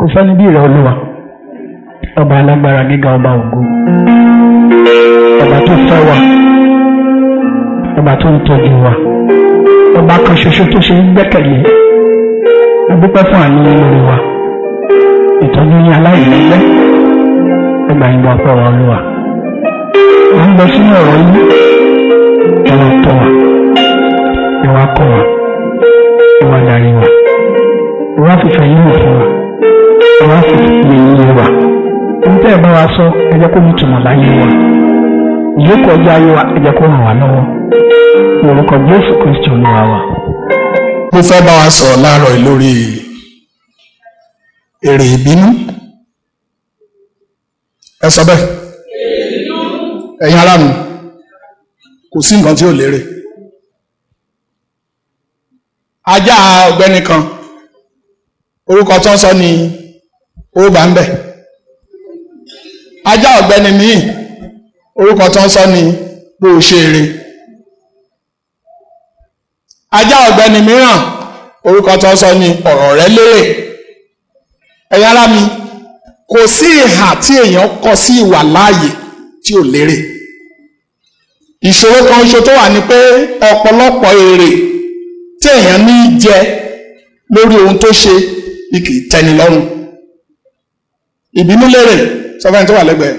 kò sẹ́ni bí ìrẹ̀ olúwa ọba alágbára gíga ọba ògo ọba tó fẹ́ wa ọba tó ń tọ́jú wa ọba kan ṣoṣo tó ṣe ń gbẹ́kẹ̀lé a dúpẹ́ fún àánú lórí wa ìtọ́jú ní aláìlẹ́gbẹ́ ẹgbà ìwà pọ̀rọ̀ olúwa à ń lọ sínú ọ̀rọ̀ yìí ẹ̀wà tọ́ wa ìwà kọ́ wa ìwà darí wa ìwà fífẹ́ yìí wọ̀ fún wa ìwà fífẹ́ yìí wa ohun tẹ́ ẹ bá wa sọ ẹ jẹ́ kó ní ìtumọ̀ láyé wa ìyókù ọjọ́ ayé wa ẹ jẹ́ kó ràn wá lọ́wọ́ orúkọ Jésù Kristi olúwa wa. mo fẹ́ bá wa sọ̀rọ̀ láàárọ̀ yìí lórí èrè ìbínú ẹ sọ bẹ́ẹ̀ ẹ̀yin ará mi kò sí nǹkan tí ò lérè ajá ọ̀gbẹ́ni kan orúkọ tó ń sọ ni ó bá ń bẹ̀ ajá ọ̀gbẹ́ni míì orúkọ tó ń sọ ni bó o ṣe eré ajá ọ̀gbẹ́ni mìíràn orúkọ tó ń sọ ni ọ̀rọ̀ rẹ lérè ẹ̀yin ará mi kò sí ìhà tí èèyàn kọ sí ìwà láàyè tí ò lérè ìṣòro kan ṣo tó wà ní pé ọ̀pọ̀lọpọ̀ èrè tí èèyàn ní í jẹ lórí ohun tó ṣe ni kì í tẹ́ni lọ́rùn ìbínú lérè sọfẹ́ni tó wà lẹ́gbẹ̀ẹ́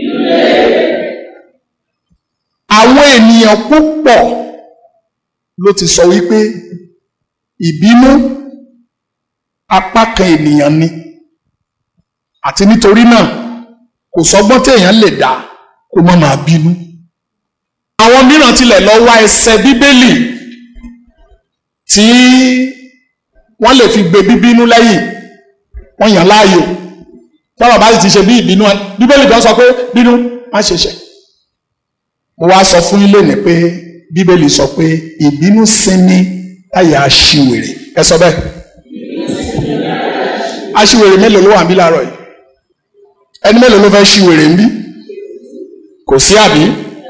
àwọn ènìyàn púpọ̀ ló ti sọ wípé ìbínú apá kan ènìyàn ni àti nítorí náà kò sọgbọ́n tí èèyàn lè dá kó má máa bínú àwọn mìíràn tilẹ̀ lọ wá ẹsẹ̀ bíbélì tí wọ́n lè fi gbé bíbínú lẹ́yìn wọ́n yàn láàyò tọ́rọ̀ bá sì ti ṣe bí ìbínú bíbélì kan sọ pé bínú má ṣe ṣẹ̀ mo wá sọ fún yín lónìí pé bíbélì sọ pé ìbínú sinmi láyà aṣiwèrè ẹ sọ bẹ́ẹ̀ aṣiwèrè mélòó ló wà níbí láàárọ̀ yìí ẹni mélòó ló fẹ́ ṣiwèrè ń bí kò sí àbí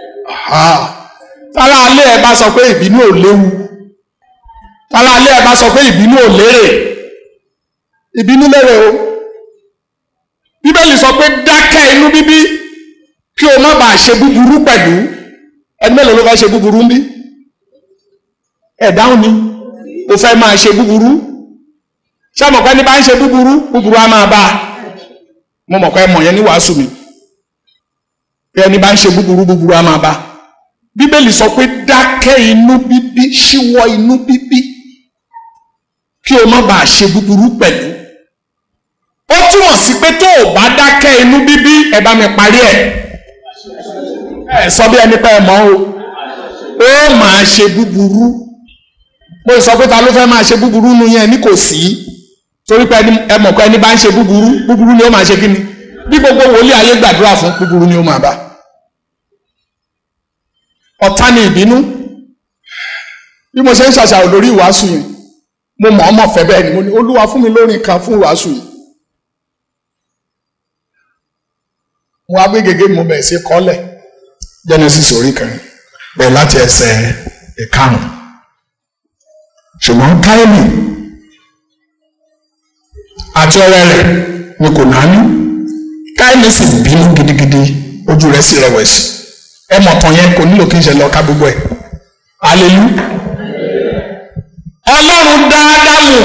tálá alẹ́ ẹ bá sọ pé ìbínú ò léwu tálá alẹ́ ẹ bá sọ pé ìbínú ò lérè ìbínú lérè o bíbélì sọ pé dákẹ́ inú bíbí kí o má bàa ṣe búburú pẹ̀lú ẹni mélòó ló fẹ́ ṣe búburú ń bí ẹ̀ dáhùn ni o fẹ́ máa ṣe búburú ṣé àmọ̀ pé ẹni bá ń ṣe búburú búburú á máa bá a mo mọ̀ pé ẹ mọ̀ yẹn ní wàásù mi pé ẹni bá ń ṣe búburú búburú á máa bá a bíbélì sọ pé dákẹ́ inú bíbí ṣíwọ́ inú bíbí kí o má bàa ṣe búburú pẹ̀lú ó túmọ̀ sí pé tó o bá dákẹ́ inú bíbí ẹ bá mi parí ẹ̀ ẹ sọ bí ẹni pé ẹ mọ̀ o ó máa ṣe búburú mo sọ pé ta ló fẹ́ máa ṣe búburú nu yẹn ní kò sí torí pé ẹ mọ̀ pé ẹni bá ń ṣe búburú búburú ni ó máa ṣe kí ni bí gbogbo wòlíì ayé gbàdúrà fún búburú ni ó máa bá ọ̀tá ni ìbínú bí mo ṣe ń ṣàṣàrò lórí ìwàásù yẹn mo mọ̀ ọmọ fẹ́ bẹ́ẹ̀ ni mo ní olúwa fún mi lórí kan fún ìwàásù yìí mo wá gbé gègé mo bẹ̀rẹ̀ sí kọ́lẹ̀ Genesis orí kan bẹ̀rẹ̀ láti ẹsẹ̀ ìkarùn ṣùgbọ́n Káínì àti ọ̀rẹ́ rẹ̀ ni kò náání Káínì sì bínú gidigidi ojú rẹ̀ sì rẹ̀wẹ̀sì ẹ mọ̀ tán yẹn kò nílò kí n ṣe lọ ká gbogbo ẹ̀ alelu Ọlọ́run dá Ádámù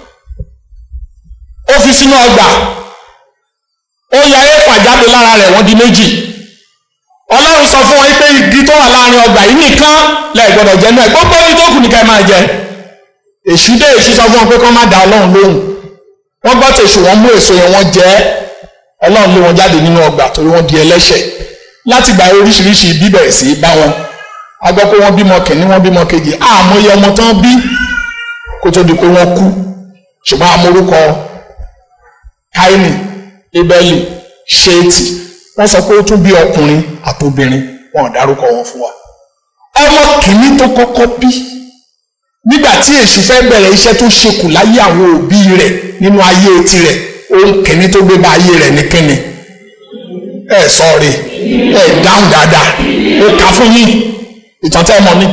ó fi sínú ọgbà ó ya éfà jáde lára rẹ̀ wọ́n di méjì ọlọ́run sọ fún wọn pé igi tó wà láàrin ọgbà yìí nìkan lẹ gbọ́dọ̀ jẹ náà gbogbo ibi tó kù ní ká ẹ máa jẹ èṣù dé èṣù sọ fún wọn pé kí wọ́n má da ọlọ́run lóhùn wọ́n gbọ́ tèṣù wọ́n mú èso yẹn wọ́n jẹ ọlọ́run lé wọn jáde nínú ọgbà torí wọ́n di ẹlẹ́ṣẹ̀ láti gba oríṣiríṣi ibi bẹ̀rẹ̀ sí í bá wọn a gbọ́ pé wọ́n bímọ kìíní wọ́n bímọ kejì àmọ́ iye ọmọ tán bí kó tó di pé wọ́n kú ṣùgbọ́n amórúkọ Káínì Ébẹ́lì Ṣéètì wọ́n sọ pé ó tún bí ọkùnrin àtobìnrin wọn ò dárúkọ wọn fún wa. ọmọ kìíní tó kọ́kọ́ bí nígbà tí èṣù fẹ́ bẹ̀rẹ̀ iṣẹ́ tó ṣekù láyé àwọn òbí rẹ̀ nínú ayé tirẹ̀ ohun kìíní tó gbé bá ayé rẹ̀ ní kíni. ẹ sọ̀rọ̀ ẹ dáhùn dáadáa ó kà fún yín ìtàn tẹ́ ẹ mọ̀ ni.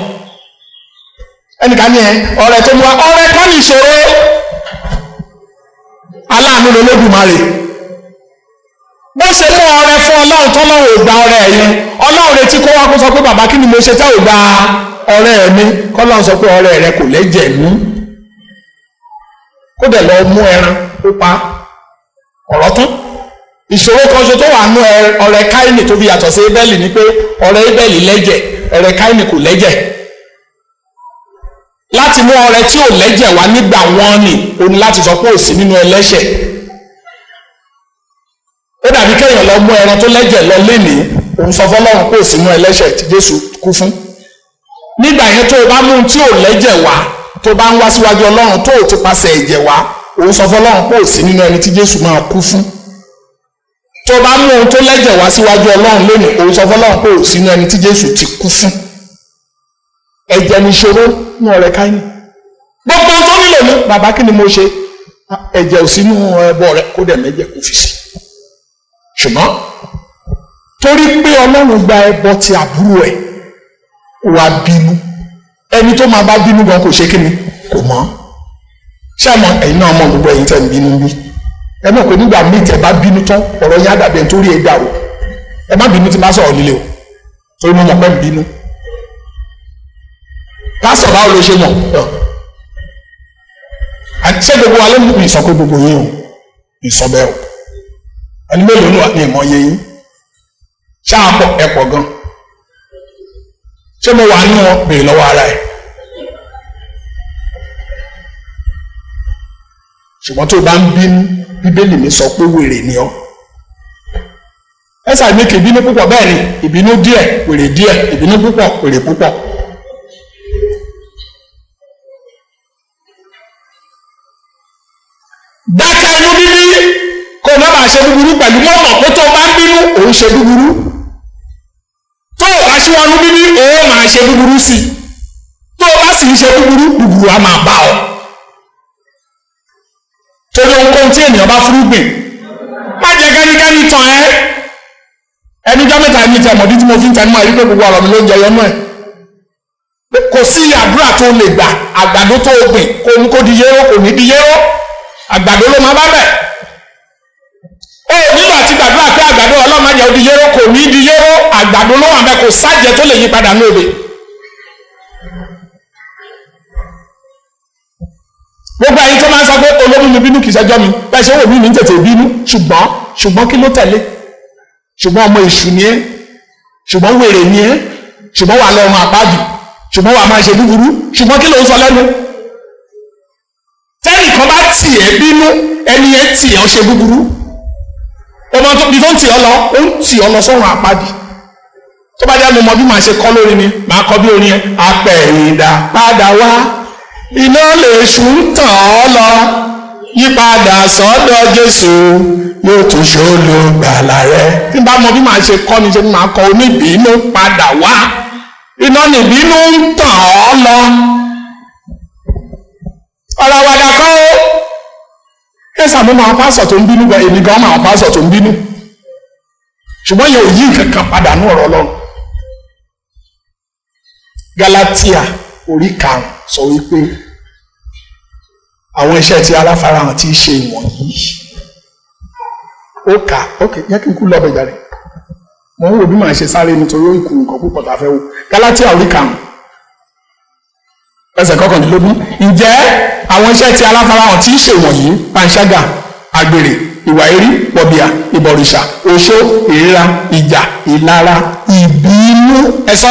ẹnìkan ní ẹ ọ̀rẹ́ tó mú wa ọ̀rẹ́ kọ́ ní ìṣòro aláàánú aláàánú lolódùmarè bó ṣe mú ọrẹ fún ọlọ́run tọ́lọ́run ò gba ọrẹ ẹ̀ yẹn ọlọ́run retí kó wá kó sọ pé bàbá kí ni mo ṣe tẹ́ ò gba ọrẹ ẹ̀ mi kọ́lọ́run sọ pé ọrẹ rẹ kò lẹ́jẹ̀ nú kó dẹ̀ lọ mú ẹran ó pa ọ̀rọ̀ tán ìṣòro kan ṣe tó wà nú ọrẹ káìní tó fi yàtọ̀ sí ebẹ́lì ni pé ọrẹ ebẹ́lì lẹ́jẹ̀ ọrẹ káìní kò lẹ́jẹ̀ láti mú ọrẹ tí ò lẹ́jẹ̀ wá nígbà wọn ni o ní láti sọ pé ò sí nínú ẹlẹ́ṣẹ̀ ó dàbí kéèyàn lọ mú ẹran tó lẹ́jẹ̀ lọ lénìí òun sọ fọlọ́run pé ò sí nínú ẹlẹ́ṣẹ̀ tí Jésù kú fún nígbà yẹn tó o bá mú tí ò lẹ́jẹ̀ wá tó bá ń wá síwájú Ọlọ́run tó o ti pasẹ̀ ẹ̀jẹ̀ wá òun sọ fọlọ́run pé ò sí nínú ẹni tí Jésù máa kú fún tó o bá mú ohun tó lẹ́jẹ̀ wá síwájú Ọlọ́run lénìí òun sọ fọlọ́run pé ò sí nínú ẹni tí Jésù ti kú fún ẹ̀jẹ̀ ní ìṣòro ní ọ̀rẹ́ káyìn gbogbo ohun tó nílò ní bàbá kí ni mo ṣe ẹ̀jẹ̀ ò sínú ẹbọ rẹ kó dẹ̀ mẹ́jẹ̀ kó fi sí ṣùgbọ́n torí pé ọlọ́run gba ẹbọ ti àbúrò ẹ̀ wà bínú ẹni tó máa bá bínú gan kò ṣe kí ni kò mọ̀ ṣé àmọ́ ẹ̀yin náà mọ̀ gbogbo ẹ̀yin tẹ̀ ń bínú bí ẹ mọ̀ pé nígbà míì tẹ̀ bá bínú tán ọ̀rọ̀ yẹn á dàbí ẹni tó rí ẹ dàrú ẹ má bínú tí má sọ̀rọ̀ líle o torí mo mọ̀ pé ń bínú pásítọ̀ báwo ló ṣe mọ̀ ṣé gbogbo wa ló mú ìsọ pé gbogbo yín o ìsọ bẹ́ẹ̀ o ẹni mélòó ní ní ìmọ̀ yẹ yín ṣáàpọ̀ ẹ̀pọ̀ gan ṣé mo wà nínú wọn béèrè lọ́wọ́ ara ẹ̀ ṣùgbọ́n tó o bá ń bínú bíbélì mi sọ pé wèrè ni ọ́ ẹ sàmì kì í bínú púpọ̀ bẹ́ẹ̀ ni ìbínú díẹ̀ wèrè díẹ̀ ìbínú púpọ̀ wèrè púpọ̀. dákẹ́ inú bíbí kó o má bàa ṣe búburú pẹ̀lú mọ́ mọ̀ pé tó o bá ń bínú òun ṣe búburú tó o bá ṣí wọnú bíbí òun máa ṣe búburú sí i tó o bá sì ń ṣe búburú búburú á máa bá ọ torí ohunkóhun tí ènìyàn bá fúrúgbìn má jẹ́ kẹ́nikẹ́ni tàn ẹ́ ẹnijọ́ mẹ́ta ní ti ẹ̀mọ́dí tí mo fi ń tẹnu mọ́ ẹ̀rí pé gbogbo ọ̀rọ̀ mi ló ń jẹ yọnú ẹ̀ kò sí àdúrà tó lè gbà àgbàdo tó o gbìn kò ní kó di yéró kò ní di yéró àgbàdo ló máa bá bẹ̀. ó nígbà tí gbàdúrà pé àgbàdo ọlọ́mọ jẹ́ odi yéró kò ní di yéró àgbàdo ló wà bẹ́ẹ̀ kò sájẹ tó lè yí padà ní òde. gbogbo ẹ̀yin tó máa ń sọ pé olómi mi bínú kì í ṣẹjọ́ mi bẹ́ẹ̀ ṣe wò mí ní tètè bínú ṣùgbọ́n ṣùgbọ́n kí ló tẹ̀lé ṣùgbọ́n ọmọ èṣù ni ẹ́ ṣùgbọ́n wèrè ni ẹ́ ṣùgbọ́n wà lọ́rùn àpájù ṣùgbọ́n wà máa ṣe búburú ṣùgbọ́n kí ló ń sọ lẹ́nu tẹ́nìkan bá tì ẹ́ bínú ẹni ẹ tì ẹ́ ṣe búburú ọmọ tó bí tó ń tì ọ́ lọ ó ń tì ọ́ lọ sọ́run àpájù tó bá jẹ́ mo mọ bí màá ṣe kọ́ lórí ni màá kọ́ bí orin ẹ apẹ̀yìndà padà wá iná lè ṣù ń tàn ọ́ lọ yípadà sọ́dọ̀ Jésù yóò tún ṣòlò gbàlà rẹ tí n bá mọ bí màá ṣe kọ́ ni ṣe ni màá kọ́ oníbìínú padà wá iná nìbínú ń tàn ọ́ lọ ọ̀rọ̀ àwàdà kọ́ ó ẹ̀sà mo máa pásọ̀ tó ń bínú gan èmi gan máa pásọ̀ tó ń bínú ṣùgbọ́n yẹn ò yí nǹkan kan padà ní ọ̀rọ̀ Ọlọ́run Galatia orí karùn sọ wípé àwọn iṣẹ́ tí aláfarahàn ti ṣe ìwọ̀nyí ó kà ok yẹ kí n kú lọ́bẹ̀ jáde mo ń wo bí màá ṣe sáré nítorí ó ìkù nǹkan púpọ̀ tá a fẹ́ wò Galatia orí karùn ẹsẹ̀ kọkàndínlógún ǹjẹ́ àwọn iṣẹ́ tí aláfarahàn ti ṣe wọ̀nyí panṣágà àgbèrè ìwà erí pọ̀bìà ìbọ̀rìṣà oṣó ìríra ìjà ìlara ìbínú ẹ̀sọ́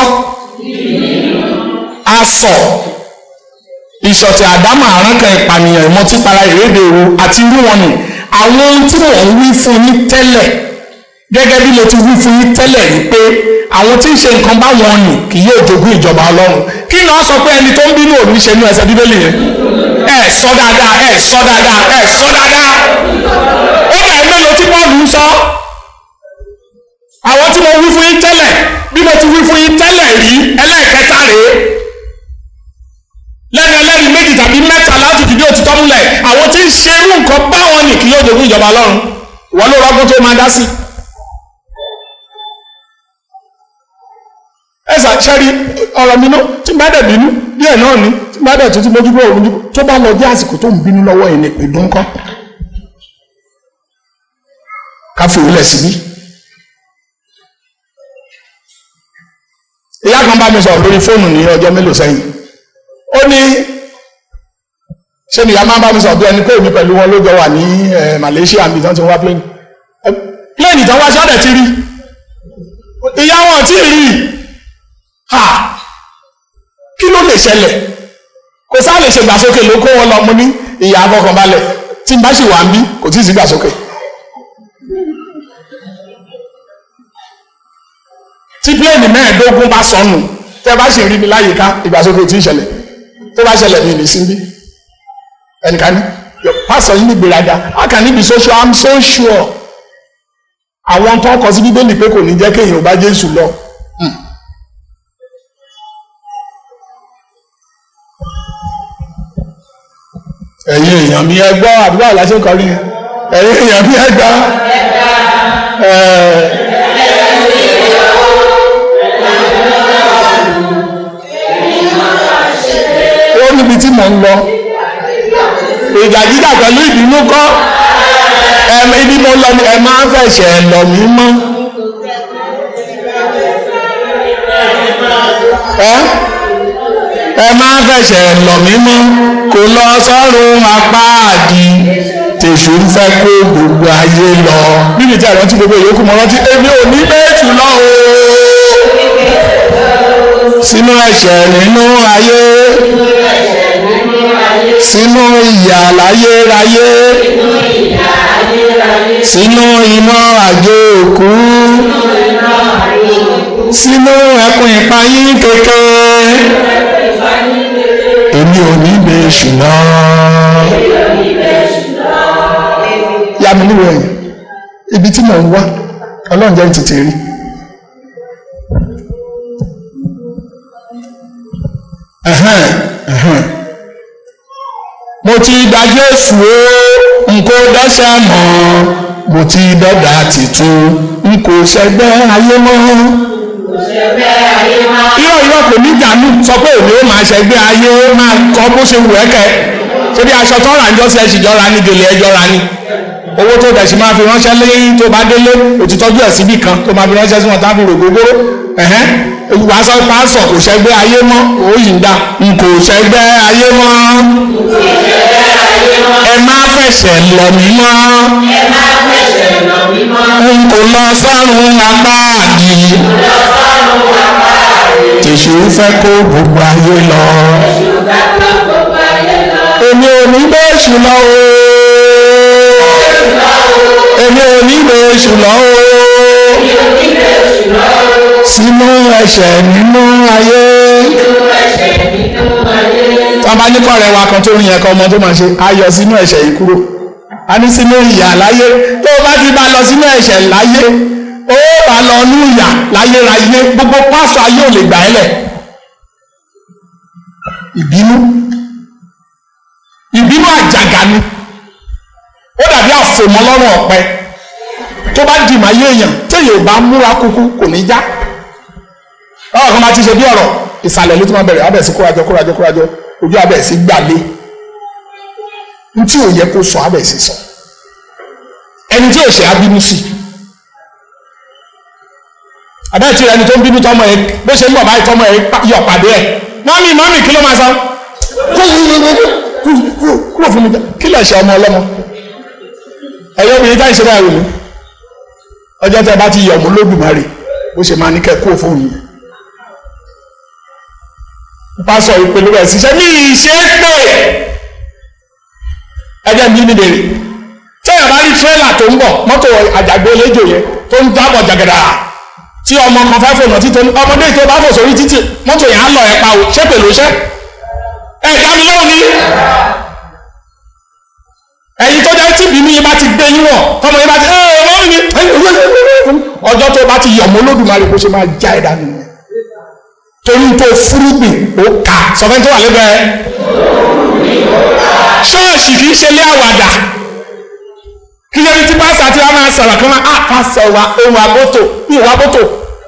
asọ̀ ìṣọ̀tẹ̀ àdámà àránkà ìpànìyàn ìmọtípara ìrédè òru àti irú wọn ni àwọn ohun tí mò ń wí fún yín tẹ́lẹ̀ gẹ́gẹ́ bí mo ti wí fún yín tẹ́lẹ̀ rí pé àwọn tí ń ṣe nǹkan báwọn nì kì yóò jogún ìjọba ọlọ́run kí ni wọ́n sọ pé ẹni tó ń bínú òní ṣe ní ẹsẹ̀ bíbélì yẹn ẹ sọ dáadáa ẹ sọ dáadáa ẹ sọ dáadáa ó bẹ̀rẹ̀ mélòó tí Pọ́ọ̀lù ń sọ àwọn tí mo wí fún yín tẹ́lẹ̀ bí mo ti wí fún yín tẹ́lẹ̀ rí ẹlẹ́ẹ̀kẹta rèé lẹ́nu ẹlẹ́rìí méjì tàbí mẹ́ta láti fìdí òtítọ́ múlẹ̀ àwọn tí ń ṣe irú nǹkan báwọn nì kì yóò jogún ìjọba ọlọ́run wọ́n ló rọ́gbọ́n tó máa dá sí. ẹ ṣàṣẹ́rí ọ̀rọ̀ mi náà tí bá dẹ̀ bínú díẹ̀ náà ni tí bá dẹ̀ tuntun mójú bọ̀ òun tó bá lọ dé àsìkò tó ń bínú lọ́wọ́ yìí ni ìdún kọ́ fi òwúlẹ̀ síbí. ìyá kan bá mi sọ̀rọ̀ lórí fóònù ní ọjọ́ mélòó sẹ́yìn ó ní ṣé ni ìyá máa bá mi sọ̀rọ̀ bí ẹni pé èmi pẹ̀lú wọn ló jọ wà ní Malaysia àmì tán ti wá plane plane tán wá sọ́dẹ̀ ti rí ìyá wọn tí ì rí ha kí ló lè ṣẹlẹ̀ kò sáà lè ṣe gbàsókè ló kó wọn lọ mo ní ìyá afọkànbalẹ̀ tí n bá sì wà ń bí kò tí ì sí gbàsókè. tí pílẹ̀nì mẹ́ẹ̀ẹ́dógún bá sọnù tẹ́ bá sì rí mi láyìíká ìgbàsókè tí ń ṣẹlẹ̀ tó bá ṣẹlẹ̀ ní ìlísí bí ẹnìkan ní pásọ yìí ní gbéraga how can it be so sure i'm so sure àwọn tó kọ sí bíbélì pé kò ní jẹ́ kéèyàn bá Jésù lọ. ẹ̀yin èèyàn mi ẹ gbọ́ àdúrà aláṣẹ kọrí ẹ̀yin èèyàn mi ẹ gbọ́ ó níbi tí mò ń lọ ìjà jíjà pẹ̀lú ìbínú kọ́ ibi mo lọ ni ẹ máa ń fẹsẹ̀ lọ mí mọ́ ẹ máa ń fẹsẹ̀ lọ mí mọ́ kò lọ sọ́run apá àdì tèṣù ń fẹ́ kó gbogbo ayé lọ. níbi tí àrántí gbogbo ìyókù mọ́ rántí èmi ò ní bẹ́ẹ̀tù lọ o. sínú ẹ̀ṣẹ̀ nínú ayé sínú ìyà láyéráyé sínú iná àjò òkú sínú ẹkùn ìpayín kékeré èmi ò ní bẹ ṣùgbọ́n. yá mi níwò ẹ̀yìn ibi tí mò ń wá ọlọ́run jẹ́ tètè rí. mo ti gba Jésù o n kò dẹ́ṣẹ̀ mọ́ mo ti dọ́gba tìtún n kò ṣẹgbẹ́ ayé mọ́ irọ́ irọ́ kò ní jàánú sọ pé òní ó máa ṣẹgbẹ́ ayé ó máa kọ́ bó ṣe wù ẹ́ kẹ́ torí aṣọ tó rà ń jọ́sí ẹ̀sìn jọra ní gèlè ẹjọ́ra ni owó tó dẹ̀ sí máa fi ránṣẹ́ lẹ́yìn tó bá délé òtítọ́jú ẹ̀ síbì kan tó máa fi ránṣẹ́ sí wọn tá fi rò gbogbooro wàá sọ pásọ kò ṣẹgbẹ́ ayé mọ́ ó yìí ń dá n kò ṣẹgbẹ́ ayé mọ́ ẹ má fẹsẹ̀ lọ mí mọ́ n kò lọ sọ́run apá àdì tèṣù fẹ́ kó gbogbo ayé lọ èmi ò ní bẹ́ èṣù lọ o èmi ò ní bẹ́ èṣù lọ o sínú ẹ̀ṣẹ̀ nínú ayé tí wọ́n bá ní kọ́rẹ́ wa kan tó ń yẹ kọ́ ọmọ tó máa ṣe ayọ̀ sínú ẹ̀ṣẹ̀ yìí kúrò a ní sínú ìyà láyé tó o bá ti bá lọ sínú ẹ̀ṣẹ̀ láyé ó bá lọ ní ìyà láyéráyé gbogbo pásọ ayé ò lè gbà ẹ́ lẹ̀ ìbínú ìbínú àjàgà ni ó dàbí àfòmọ́ lọ́rùn ọ̀pẹ tó bá dì máa yé èèyàn téèyàn ò bá múra kúkú kò ní já báwọn kan bá ti ṣe bí ọ̀rọ̀ ìsàlẹ̀ ló ti máa bẹ̀rẹ̀ abẹ́ sí kórajọ kórajọ kórajọ ojú abẹ́ sí gbàlé n tí ò yẹ kó sọ abẹ́ sí sọ ẹni tí ò ṣe abínú sí abẹ́ tí ẹni tó ń bínú tọmọ ẹ bó ṣe ń bọ̀ báyìí tọmọ ẹ yọ pàdé ẹ mọ́mí mọ́mí kí ló máa sọ kúrò fún mi kí lè ṣe ọmọ ọlọ́mọ ẹ̀yọ́ obìnrin táyì ṣe báyìí wò mí ọjọ́ tẹ bá ti yọ̀ mú lódùmarè ó ṣe máa ní kẹ́ kúrò fún mi pásọ ìpele rẹ̀ ṣiṣẹ́ ní ìṣe pé ẹjẹ́ mi ní bèrè tẹ́yà bá rí tírélà tó ń bọ̀ mọ́tò àjàgbé eléjò yẹn tó ń dábọ̀ jàgàdà tí ọmọ kan fẹ́ fònà títí ọmọdé tó bá fò sórí títì mọ́tò yẹn á lọ ẹ̀ pa ò ṣé pèlú ṣẹ́ ẹ̀ dá mi lóhùn ni ẹ̀yin tó jẹ́ tí bínú yín bá ti gbé yín wọ̀ tọmọ yín bá ti ẹ̀ ẹ̀ wọ́n mi ọjọ́ tó bá ti yọ̀ mọ́ Olódùmarè kó ṣe máa já ẹ̀dá nìyẹn torí tó fúrúgbìn ó kà sọfẹ́ tó wà lẹ́gbẹ̀ẹ́ ṣọ́ọ̀ṣì kì í ṣe lé àwàdà kí lórí tí pásítọ̀ àti wa máa sọ̀rọ̀ kí wọ́n á pásítọ̀ wa ohun àbótò ìwà àbótò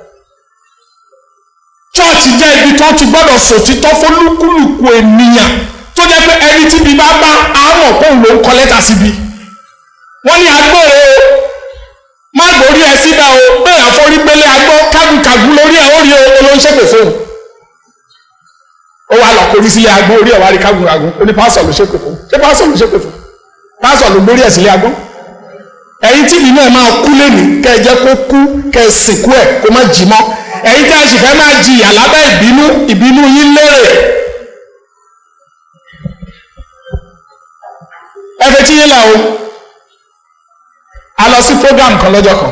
ṣọ́ọ̀ṣì jẹ́ ibi tó ti gbọ́dọ̀ sòtítọ́ fólúkúlùkù ènìyàn tó jẹ́ pé ẹni tí ibi bá bá àmọ̀ kóun ló ń kọ lẹ́tà síbi wọ́n ní agbóore forí gbélé agbó kágùkàgù lórí ẹ̀ ó rí olóńṣèpè fóun ó wà lọ kórí sílé agbó orí ẹ̀ wá rí kágùkàgù ó ní pásọ̀ ló ṣépè fún ṣé pásọ̀ ló ṣépè fún pásọ̀ ló gbórí ẹ̀ sílé agbó ẹ̀yin tí ìbínú ẹ̀ máa kú lẹ́nu kẹ́ ẹ jẹ́ kó kú kẹ́ ẹ sìnkú ẹ̀ kó má jì mọ́ ẹ̀yin tí a sì fẹ́ máa jìyà lábẹ́ ìbínú ìbínú yín lérè ẹ fẹ́ tí yín là o a lọ sí program kan lọ́jọ́ kan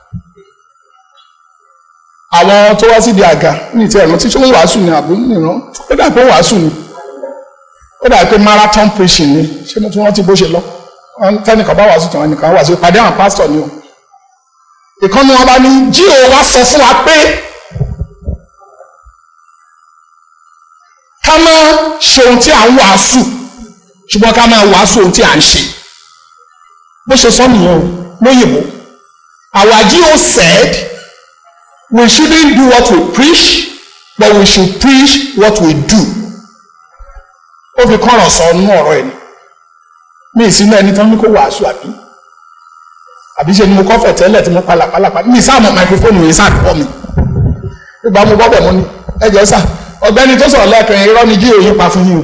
àwọn tó wá síbi àga ní ìtẹ́ ẹ̀rọ tí ṣé wọ́n wàásù ni àbí nìran ó dà pé wàásù ni ó dà pé marathon preaching ni ṣé mo tún rántí bó ṣe lọ tẹnìkan bá wàásù tàn ẹnìkan wàásù ìpàdé àwọn pásítọ̀ ni o ìkànnì wọn bá ní jí o wá sọ fún wa pé ká má ṣe ohun tí à ń wàásù ṣùgbọ́n ká máa wàásù ohun tí à ń ṣe bó ṣe sọ nìyẹn o lóyìnbó our GO said we shouldn't do what we preach but we should preach what we do ó fi kọ́rọ̀ sọ nínú ọ̀rọ̀ ẹ̀ ni mi ìsinú ẹni tán ní kó wàásù àbí àbí ṣe ni mo kọ́fẹ̀ tẹ́lẹ̀ tí mo pa làpálàpá mi sáà mọ máikrófóònù yìí sáà kọ́ mi ìgbà mo bọ́bẹ̀ mo ní ẹjọ́ sà ọ̀gbẹ́ni tó sọ̀rọ̀ lẹ́ẹ̀kan irọ́ ni jíò yín pa fún yín o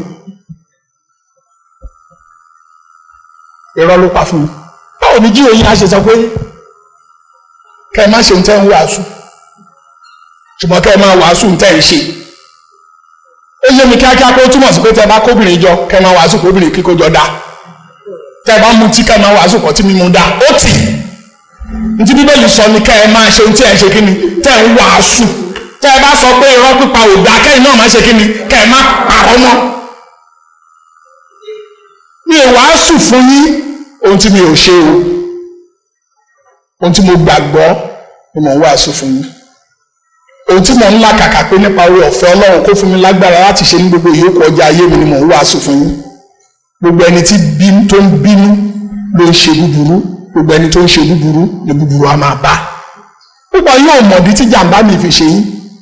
irọ́ ló pa fún yín báwo ni jíò yín á ṣe sọ pé kẹ́ ẹ má ṣe ń tẹ́ ń wàásù ṣùgbọ́n kẹ́ ẹ máa wàásù ń tẹ́ ń ṣe ó yé mi kíákíá pé ó túmọ̀ sí pé tẹ́ bá kóbìnrin jọ kẹ́ ẹ máa wàásù kóbìnrin kíkó jọ dáa tẹ́ bá mutí kẹ́ ẹ máa wàásù pọ̀ tí mímu dáa ó tì ntí bíbélì sọ ni kẹ́ ẹ máa ṣe ohun tí ẹ ń ṣe kí ni tẹ́ ń wàásù tẹ́ ẹ bá sọ pé irọ́ pípa ò dáa kẹ́yìn náà máa ṣe kí ni kẹ́ ẹ má parọ́ mọ́ mi ò wàásù fún yín ohun tí mi ò ṣe o ohun tí mo gbàgbọ́ ni mo ń wàásù fún yín ohun tí mo ń là kàkà pé nípa orí ọ̀fẹ́ ọlọ́run kó fún mi lágbára láti ṣe ní gbogbo ìyókù ọjà ayé mi ni mo ń wàásù fún yín gbogbo ẹni tí tó ń bínú ló ń ṣe búburú gbogbo ẹni tó ń ṣe búburú ni búburú á máa bá púpọ̀ yóò mọ̀dí tí jàǹbá mi fi ṣe yín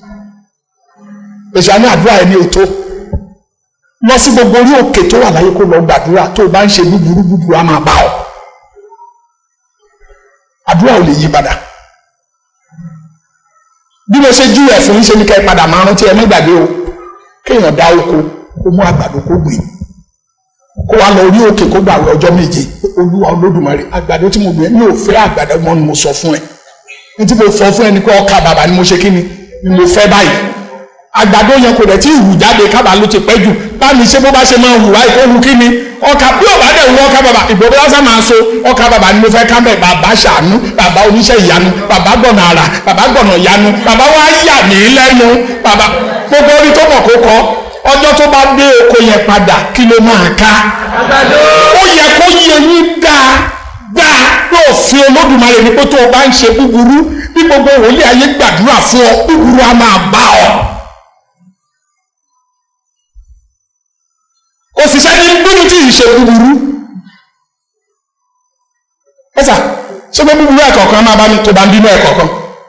èsì àmì àdúrà ẹni ò tó lọ sí gbogbo orí òkè tó wà láyé kó lọ gbàdúrà tó o bá ń ṣe búburú búburú á máa bá ọ àdúrà ò lè yí padà bí mo ṣe júwèé fún yín ṣe ní ká ẹ padà máa rántí ẹ má gbàgbé o kéèyàn dá oko kó mú àgbàdo kó gbìn kó wá lọ orí òkè kó gbàwé ọjọ́ méje olúwa olódùmarè àgbàdo tí mo gbìn mi ò fẹ́ àgbàdo mọ́ ni mo sọ fún ẹ ní tí mo sọ fún ẹ ní pé ọkà bàbà ni mo ṣe kí ni ni mo fẹ́ báyìí àgbàdo yẹn kò dẹ̀ tí hù jáde kábà ló ti pẹ́ jù bámi ṣé bó bá ṣe máa hù wáyé kó hù kí ni ọkà bí ò bá dẹ̀ wù ọkà bàbà ìbò bí lásán máa so ọkà bàbà ni mo fẹ́ ká bẹ̀ bàbá ṣàánú bàbá oníṣẹ́ ìyanu bàbá gbọ̀nà àrà bàbá gbọ̀nà ìyanu bàbá wá yà mí lẹ́nu bàbá gbogbo orí tó mọ̀ kó kọ́ ọjọ́ tó bá dé oko yẹn padà kí ló máa ká ó yẹ kó yẹ yín dáadáa yóò fi olódùmarè ní pé tó o bá ń ṣe búburú bí gbogbo wòlíì ayé gbàdúrà fún ọ búburú á máa bá ọ. òṣìṣẹ́ ní bínú tí ì ṣe búburú ẹ̀sà ṣé pé búburú ẹ̀kọ̀ọ̀kan máa bá mi tó bá ń bínú ẹ̀kọ̀ọ̀kan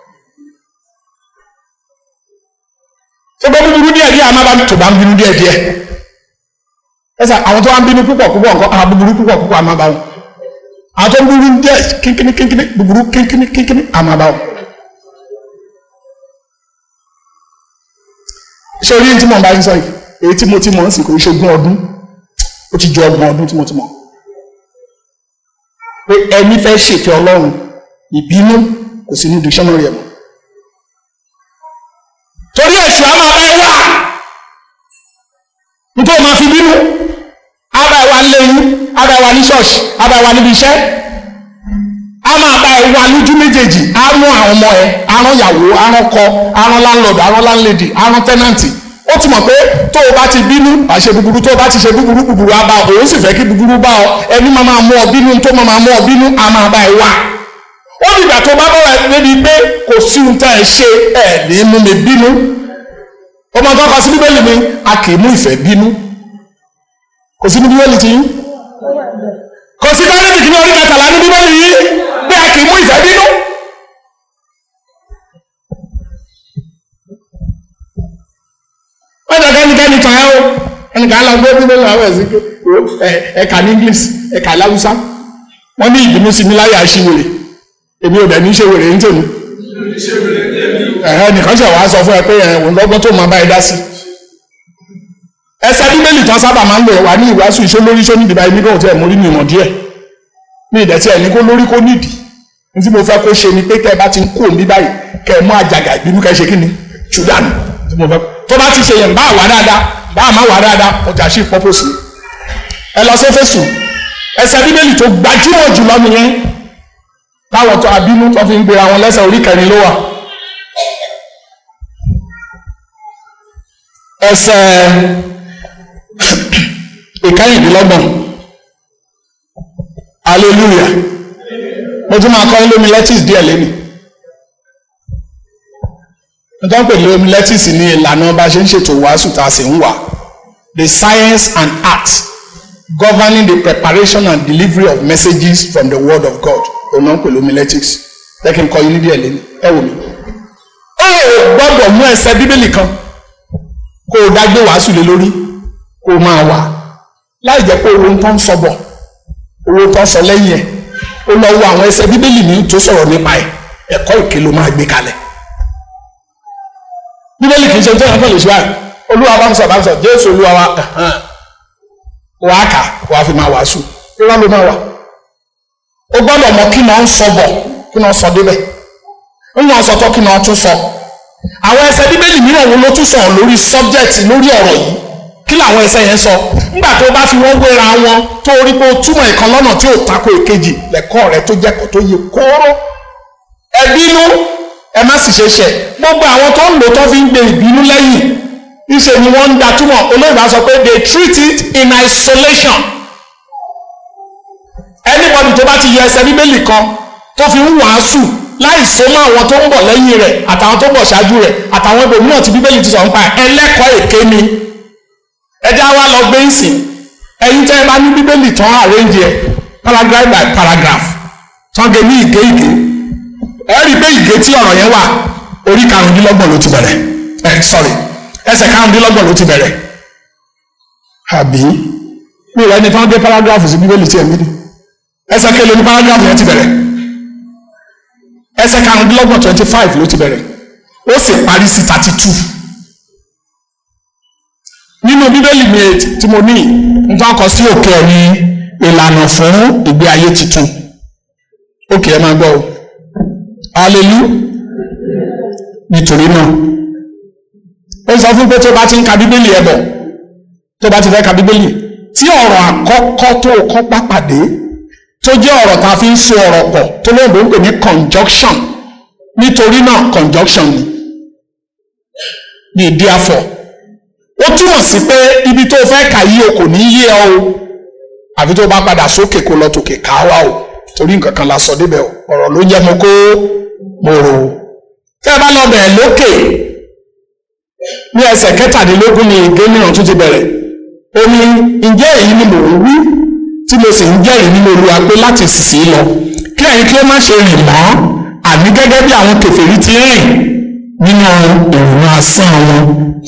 ṣé pé búburú díẹ̀ díẹ̀ máa bá mi tó bá ń bínú díẹ̀ díẹ̀ ẹ̀sà àwọn tó wá ń bínú púpọ̀ púpọ̀ nǹkan àwọn búburú púpọ̀ púpọ̀ àmà bá wọn àwọn tó ń búburú díẹ̀ kínkínní kínkínní búburú kínkínní kínkínní àmà bá wọn. ṣé orí tí mo bá ń sọ yìí èyí tí mo ti mọ̀ ń sìn kò ṣe ogún ọdún ó ti ju ọgbọ̀n ọdún tí mo ti mọ̀ pé ẹni fẹ́ ṣèfẹ́ ọlọ́run ìbínú kò sí ní dictionary ẹ̀ mọ́ torí èṣù á máa bá ẹ wá nítorí máa fi bínú á bá ẹ wá nílé yín á bá ẹ wá ní ṣọ́ọ̀ṣì á bá ẹ wá níbi iṣẹ́ á máa bá ẹ wá lójú méjèèjì á rán àwọn ọmọ ẹ á rán ìyàwó á rán ọkọ á rán láńlọ́ọ̀dù á rán láńlẹ́dì á rán tẹ́nàntì ó ti mọ̀ pé tó o bá ti bínú àṣẹ búburú tó o bá ti ṣe búburú búburú á bá ọ òun sì fẹ́ kí búburú bá ọ ẹni máa máa mú ọ bínú tó máa máa mú ọ bínú á máa bá ẹ wá ó dìgbà tó bá bọ̀rọ̀ ẹ débi pé kò sí ohun tá ẹ ṣe ẹ ní mú mi bínú ọmọ tó kọ sí bíbélì mi a kì í mú ìfẹ́ bínú kò sí ní bíbélì tí kò sí kọ́lẹ́tì kí ní orí kẹtàlá ní bíbélì yìí pé a kì í mú ìfẹ́ bínú. wọ́n jẹ́ kẹ́nikẹ́ni tàn ẹ́ o ẹnìkan lọ gbé bíbélì àwọn ẹ̀sìn ẹ̀ka ní English ẹ̀ka láwùsá wọ́n ní ìbínú sí mi láyà ṣíwèrè èmi ò dẹ̀ ní ṣe wèrè ń tèmi ẹ̀hẹ́ nìkan ṣe wàá sọ fún ẹ pé ẹ̀ òun lọ́gbọ́n tó máa bá ẹ dá sí. ẹsẹ̀ bíbélì tán sábà máa ń lò wá ní ìwàásù iṣẹ́ lórí iṣẹ́ nídìí báyìí nígbà tí ẹ̀ mórí ní ìmọ̀ díẹ̀ ní ìdẹ̀tí ẹ̀ ní kó lórí kó nídìí ní tí mo fẹ́ kó ṣe ni pé kẹ́ ẹ bá ti ń kó òmí báyìí kẹ́ ẹ mú àjàgà ìbínú kẹ́ ẹ ṣe kí ni ṣùdánù tí mo fẹ́ tó bá ti ṣe yẹn bá wà dáadáa bá má wà dáadáa ọjà sí pọ́pọ́sì ẹ lọ sí Éfésù ẹsẹ̀ bíbélì tó gbajúmọ̀ jùlọ nìyẹn táwọn tó abínú tó fi ń gbéra wọn lẹ́sẹ̀ orí kẹrin ló wà ẹsẹ̀ ìkẹyìndínlọ́gbọ̀n hallelujah mo tún máa kọ́ ní lómi lẹ́tìs díẹ̀ lẹ́nu mo tún pè lómi lẹ́tìs ní ìlànà bá a ṣe ń ṣètò wàásù tá a sì ń wà the science and art governing the preparation and delivery of messages from the word of God òun náà pè lómi lẹ́tìs jẹ́ kí n kọ́ yín ní díẹ̀ lẹ́nu ẹ wò mí. ó gbọ́dọ̀ mú ẹsẹ̀ bíbélì kan kó o dágbé wàásù lé lórí kó o máa wà láì jẹ́ pé owó tó ń sọ bọ̀ owó tó ń sọ lẹ́yìn ẹ̀ ó lọ wo àwọn ẹsẹ̀ bíbélì ní tó sọ̀rọ̀ nípa ẹ̀ ẹ̀kọ́ ìké ló máa gbé kalẹ̀ bíbélì kì í ṣe tó yẹn kàn lè ṣe báyìí olúwa bá ń sọ bá ń sọ jésù olúwa wa wà á kà wà á fi máa wàásù irọ́ ló máa wà ó gbọ́dọ̀ mọ kí náà ń sọ bọ̀ kí náà sọ débẹ̀ ń náà sọ tó kí náà tún sọ àwọn ẹsẹ̀ bíbélì mìíràn wo ló tún sọ̀rọ̀ lórí subject lórí ọ̀rọ̀ yìí kí làwọn ẹsẹ̀ yẹn sọ nígbà tó bá fi wọ́n wéra wọn tó rí pé ó túmọ̀ ìkan lọ́nà tí ò tako èkejì lẹ́kọ́ rẹ tó jẹ́kọ̀ọ́ tó yẹ kóró ẹ bínú ẹ má sì ṣe ṣẹ̀ gbogbo àwọn tó ń lò tó fi ń gbé ìbínú lẹ́yìn ìṣe ni wọ́n ń da túmọ̀ olóyìnbá sọ pé they treat it in isolation anybody tó bá ti yẹ ẹsẹ̀ bíbélì kan tó fi ń wàásù láì so mọ́ àwọn tó ń bọ̀ lẹ́yìn rẹ̀ àtàwọn tó ń bọ̀ ṣáájú rẹ̀ àtàwọn ibòmíràn tí bíbélì ti sọ nípa ẹlẹ́kọ̀ọ́ èké ni ẹjẹ́ wa lọ gbé ìsìn ẹ̀yin tẹ́ ẹ bá ní bíbélì tán àrẹ́ǹjì ẹ̀ paragraph by paragraph tán gé ní ìgé ìgé ẹ rí i pé ìgé tí ọ̀rọ̀ yẹn wà orí karùndínlọ́gbọ̀n ló ti bẹ̀rẹ̀ ẹ sorry ẹsẹ̀ karùndínlọ́gbọ̀n ló ti bẹ̀rẹ̀ àbí mi ò rẹ́ni tán gé paragraph sí bíbélì tí ẹ̀ mí ni ẹsẹ̀ kele ní paragraph yẹn ti bẹ̀rẹ̀ ẹsẹ̀ karùndínlọ́gbọ̀n twenty five ló ti bẹ̀rẹ̀ ó sì parí sí thirty two nínú bíbélì mi tí mo ní nǹkan kan sí òkè ẹ̀ ní ìlànà fún ìgbé ayé tuntun òkè ẹ̀ máa gbọ́ o alelu nítorí náà ó sọ fún pé tó bá ti ń ka bíbélì ẹ̀ bọ̀ tó bá ti fẹ́ ka bíbélì tí ọ̀rọ̀ àkọ́kọ́ tó kọ́ pápàdé tó jẹ́ ọ̀rọ̀ tá a fi ń so ọ̀rọ̀ pọ̀ tó lóyìnbó ń pè ní conjunction nítorí náà conjunction ni ní therefore ó túmọ̀ sí pé ibi tó fẹ́ kà yí o kò ní yé ọ o àfi tó bá padà sókè kó lọ tòkè ká wá o torí nǹkan kan la sọ débẹ̀ o ọ̀rọ̀ ló jẹ́ mo kó mo rò ó tẹ́ ẹ bá lọ bẹ̀rẹ̀ lókè ní ẹsẹ̀ kẹtàdínlógún ni ìgé mìíràn tún ti bẹ̀rẹ̀ ó ní ǹjẹ́ èyí ni mò ń wí tí mo sì ń jẹ́rìí nínú olúwa pé láti sísì lọ kí ẹ̀yin kí ó má ṣe rìn mọ́ àní gẹ́gẹ́ bí àwọn kèfèrí ti rìn nínú ìrònú asán wọn.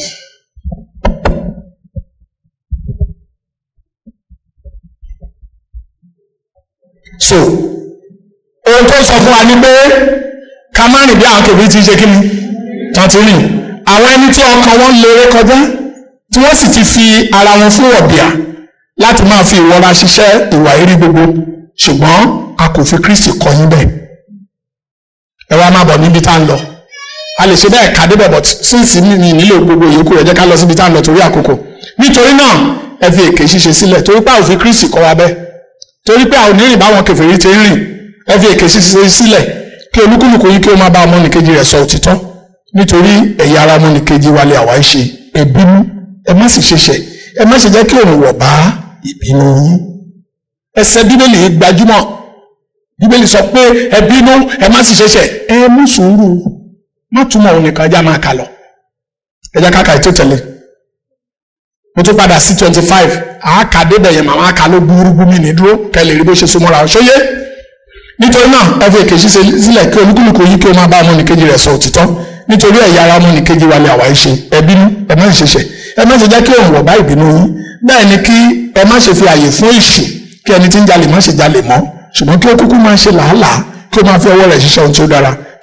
so ohun tó sọ fún wa ni pé ká má rìn bí àwọn kèfèrí ti ṣe kí ni tán ti rìn àwọn ẹni tí ọkàn wọn lérè kọjá tí wọ́n sì ti fi ara wọn fún ọ̀bìà láti máa fi ìwọra ṣiṣẹ́ ìwà eré gbogbo ṣùgbọ́n a kò fi Kristi kọ́ yín bẹ́ẹ̀ ẹ wá máa bọ̀ níbi tá à ń lọ a lè ṣe bẹ́ẹ̀ ká débẹ̀ but sínsì ní nílò gbogbo ìyókù rẹ̀ jẹ́ ká lọ síbi tá à ń lọ torí àkókò nítorí náà ẹ fi èké ṣíṣe sílẹ̀ torí pé a ò fi Kristi kọ́ wa bẹ́ẹ̀ torí pé a ò ní rìn báwọn kèfèrí ti ń rìn ẹ fi èké ṣíṣe sílẹ̀ kí olúkúlùkù yín kí ó máa bá ọmọnìkejì rẹ̀ sọ òtítọ́ nítorí ẹ̀yà ara ọmọnìkejì wa lè àwa ń ṣe ẹ bínú ẹ má sì ṣe ṣẹ̀ ẹ má ṣe jẹ́ kí òun wọ̀ bá ìbínú yín ẹsẹ̀ bíbélì yìí gbajúmọ̀ bíbélì sọ pé ẹ bínú ẹ má sì ṣe ṣẹ̀ ẹ mú sùúrù má túmọ̀ òun nìkan já máa kà lọ ẹ jẹ́ káka ètò tẹ̀lé mo tún padà sí twenty five àáka débẹ̀ yẹn màmá aka ló gbúrúgbú mi ní dúró kẹ́ lè rí bó ṣe súnmọ́ra ṣóyé nítorí náà ẹ fi èké ṣíṣe sílẹ̀ kí olúkúlùkù yìí kí ó máa bá ọmọnìkejì rẹ̀ sọ òtítọ́ nítorí ẹ̀yà ara ọmọnìkejì wa lè àwa ṣe ẹ bínú ẹ má sì ṣe ṣẹ̀ ẹ má ṣe jẹ́ kí òun wọ̀ bá ìbínú yín bẹ́ẹ̀ ni kí ẹ má ṣe fi àyè fún èṣù kí ẹni tí ń jalè má ṣe jalè mọ́ ṣùgbọ́n kí ó kúkú máa ṣe làálàá kí ó máa fi ọwọ́ rẹ̀ ṣiṣẹ́ ohun tí ó dára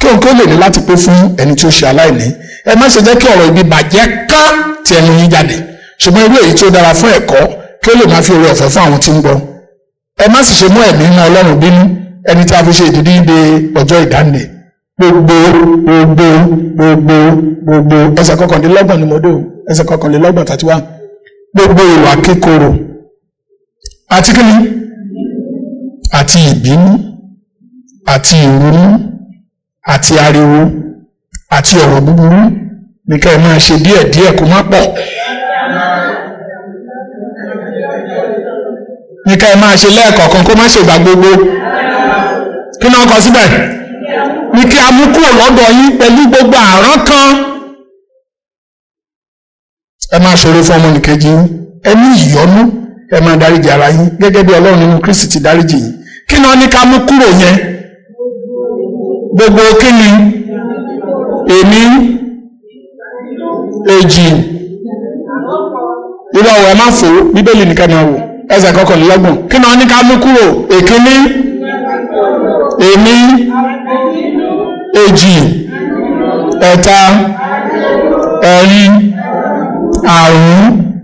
kí òun kí ó lè ní láti pé fún ẹni tí ó ṣe aláìní ẹ má ṣe jẹ́ kí ọ̀rọ̀ ibi bàjẹ́ kán ti ẹnu yín jáde ṣùgbọ́n irú èyí tí ó dára fún ẹ̀kọ́ kí ó lè máa fi oore ọ̀fẹ́ fún àwọn tí ń gbọ́ ẹ má sì ṣe mú ẹ̀mí mọ́ ọlọ́run bínú ẹni tí a fi ṣe ìdídí de ọjọ́ ìdáǹdè gbogbo gbogbo gbogbo gbogbo ẹsẹ̀ kọkànlélọ́gbọ̀n ni mo dé o ẹsẹ̀ kọkànlélọ́gbọ̀n tàti wá gbogbo ìwà kíkorò àti kíni àti ìbínú àti ìrunú àti ariwo àti ọ̀rọ̀ búburú ní ká ẹ máa ṣe díẹ̀ díẹ̀ kó má pọ̀ ní ká ẹ máa ṣe lẹ́ẹ̀kọ̀ọ̀kan kó má ṣègbà gbogbo kí náà kọ síbẹ̀ ní kí a mú kúrò lọ́dọ̀ yín pẹ̀lú gbogbo àrán kan ẹ máa ṣòro fún ọmọnìkejì yín ẹ ní ìyọ́nú ẹ máa dáríjì ara yín gẹ́gẹ́ bí ọlọ́run nínú Kristi ti dáríjì yín kí náà ní ká mú kúrò yẹn gbogbo kí ni èmi èjì irú ọ̀wọ̀ ẹ má fò ó bíbélì nìkan máa wò ẹsẹ̀ kọkànlélọ́gbọ̀n kí náà ní ká mú kúrò èkíní èmi èjì ẹ̀ta ẹ̀rin àrún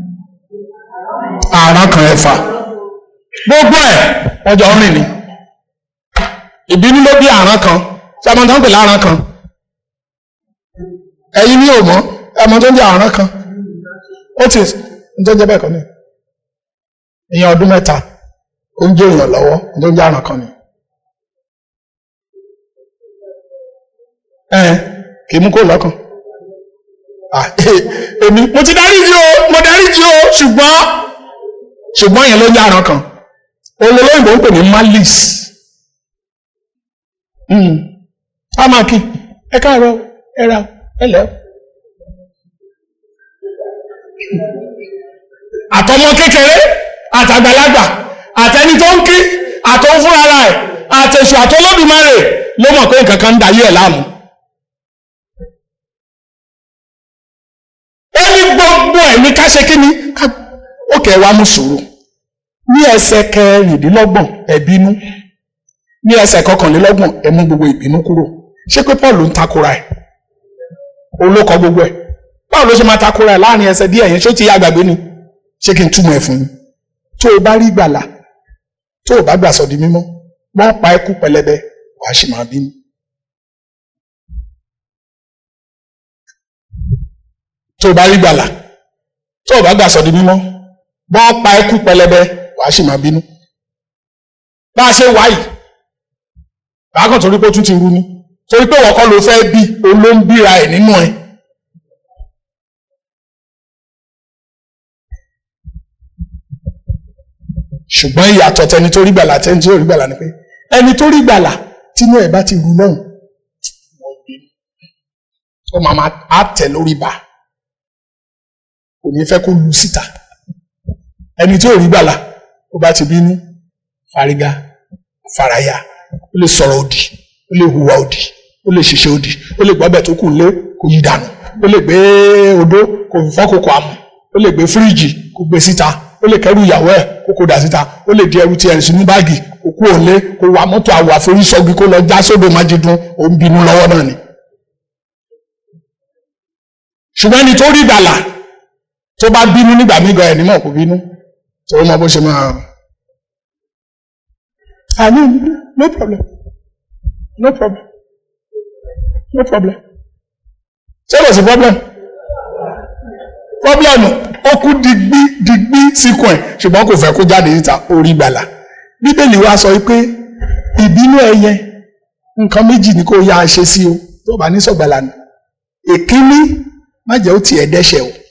àrán kan ẹ̀fà gbogbo ẹ̀ ọjọ́ rìn ni ìbínú ló bí àrán kan sọmọ tó ń pè lárán kan ẹ̀yin ní òmọ́ ẹmọ tó ń jẹ́ àrán kan ó ti ń tó ń jẹ́ bẹ́ẹ̀ kan ní ìyẹn ọdún mẹ́ta ó ń jẹ́ èèyàn lọ́wọ́ tó ń jẹ́ àrán kan ni ẹ kì í mú kó lọ́kàn èmi mo ti dárí jí o mo dárí jí o ṣùgbọ́n ṣùgbọ́n yẹn ló ń jẹ́ àrán kan olólóyìnbó ń pè ní malice amaki ẹ káàárọ̀ ẹ ra ẹ lẹ. àtọmọ kékeré àtàgbàlagbà àtẹni tó ń kí àtọ fúnra ẹ àtẹsù àtọlọdúnmáre ló mọ̀ pé nǹkan kan ń dayé ẹ láàmú. ó ní gbogbo ẹ̀ ní ká ṣe kí ni ó kẹ́ ẹ wá mú sùúrù ní ẹsẹ̀ kẹrìndínlọ́gbọ̀n ẹ̀bínú ní ẹsẹ̀ kọkànlélọ́gbọ̀n ẹ mú gbogbo ìbínú kúrò ṣé pé Paul ń takora ẹ̀ olókọ gbogbo ẹ̀ báwo ló ṣe máa takora ẹ̀ láàrin ẹsẹ̀ díẹ̀ yẹn ṣó ti yá àgbàgbé ni ṣé kí n túmọ̀ ẹ̀ fún yín tó o bá rí gbàlà tó o bá gbà sọ di mímọ́ wọ́n pa ẹkú pẹlẹbẹ wàá sì máa bínú. tó o bá rí gbàlà tó o bá gbà sọ di mímọ́ wọ́n pa ẹkú pẹlẹbẹ wàá sì máa bínú. bá a ṣe wáyìí bákan torí pé ó tún ti rú ni torí pé wọ́n kọ́ ló fẹ́ bí òun ló ń bíra ẹ̀ nínú ẹ̀. ṣùgbọ́n ìyàtọ̀ tẹni tó rí gbàlà tẹni tó rí gbàlà ni pé ẹni tó rí gbàlà tínú ẹ̀ bá ti rú náà ó máa máa á tẹ̀ lórí bá kò ní fẹ́ kó lu síta ẹni tó rí gbàlà ó bá ti bínú fárígá faraya ó lè sọ̀rọ̀ òdì ó lè hùwà òdì ó lè ṣiṣẹ́ òdì ó lè gbọ́bẹ̀ tó kù lé kò yí dànù ó lè gbé odó kò fọ́ kòkò àmù ó lè gbé fíríjì kò gbé síta ó lè kẹ́rù ìyàwó ẹ̀ kó kó dà síta ó lè di ẹrù tí ẹrù sínú báàgì kó kú òǹlé kó wa mọ́tò àwọ̀ àforísọ́gi kó lọ já sódò májídùn ó ń bínú lọ́wọ́ náà ni. ṣùgbọ́n ẹni tó rí gbàlà tó bá bínú nígbà mígan ẹ̀ nímọ̀ kó bínú tó mọ bó ṣe máa. ah no no problem no problem no problem ṣé kò sí problem problem ó kú digbí digbí síkùn ẹ̀ ṣùgbọ́n kò fẹ́ kó jáde níta orí gbàlà bíbélì wa sọ pé ìbínú ẹyẹ nǹkan méjì ni kò yá a ṣe sí o tó bá ní sọ̀gbàlà ni èkíní má jẹ́ ó tiẹ̀ dẹ́ṣẹ̀ o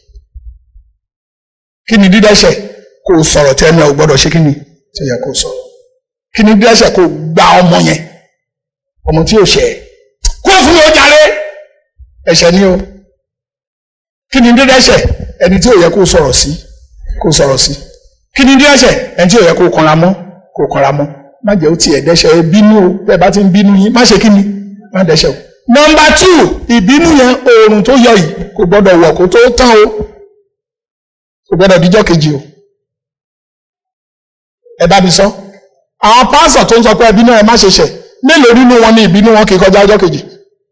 kí ni dídẹ́ṣẹ̀ kó o sọ̀rọ̀ tí ẹni ò gbọ́dọ̀ ṣe kí ni tí ó yẹ kó o sọ kí ni dídẹ́ṣẹ̀ kó o gba ọmọ yẹn ọmọ tí ò ṣẹ̀ ẹ́ kó o fún mi ó jàre ẹ̀ṣẹ̀ ni o kí ni dídẹ́ṣẹ̀ ẹni tí ò yẹ kó o sọ̀rọ̀ sí kó o sọ̀rọ̀ sí kí ni dídẹ́ṣẹ̀ ẹni tí ò yẹ kó o kanra mọ́ kó o kanra mọ́ má jẹ́ ó tiẹ̀ dẹ́ṣẹ̀ ẹ bínú o bẹ́ẹ̀ bá ti ń bínú yín má ṣe kí ni má dẹ́ṣẹ̀ o. nọ́mbà tù ìbínú yẹn oòrùn tó yọ yìí kò gbọ́dọ̀ wọ̀ kó tó tán o kò gbọ́dọ̀ díjọ́ kejì o ẹ bá mi sọ àwọn pásọ̀ tó ń sọ pé ìbínú ẹ má ṣe ṣẹ̀ mélòó nínú wọn ní ìbínú wọn kì í kọjá ọjọ́ kejì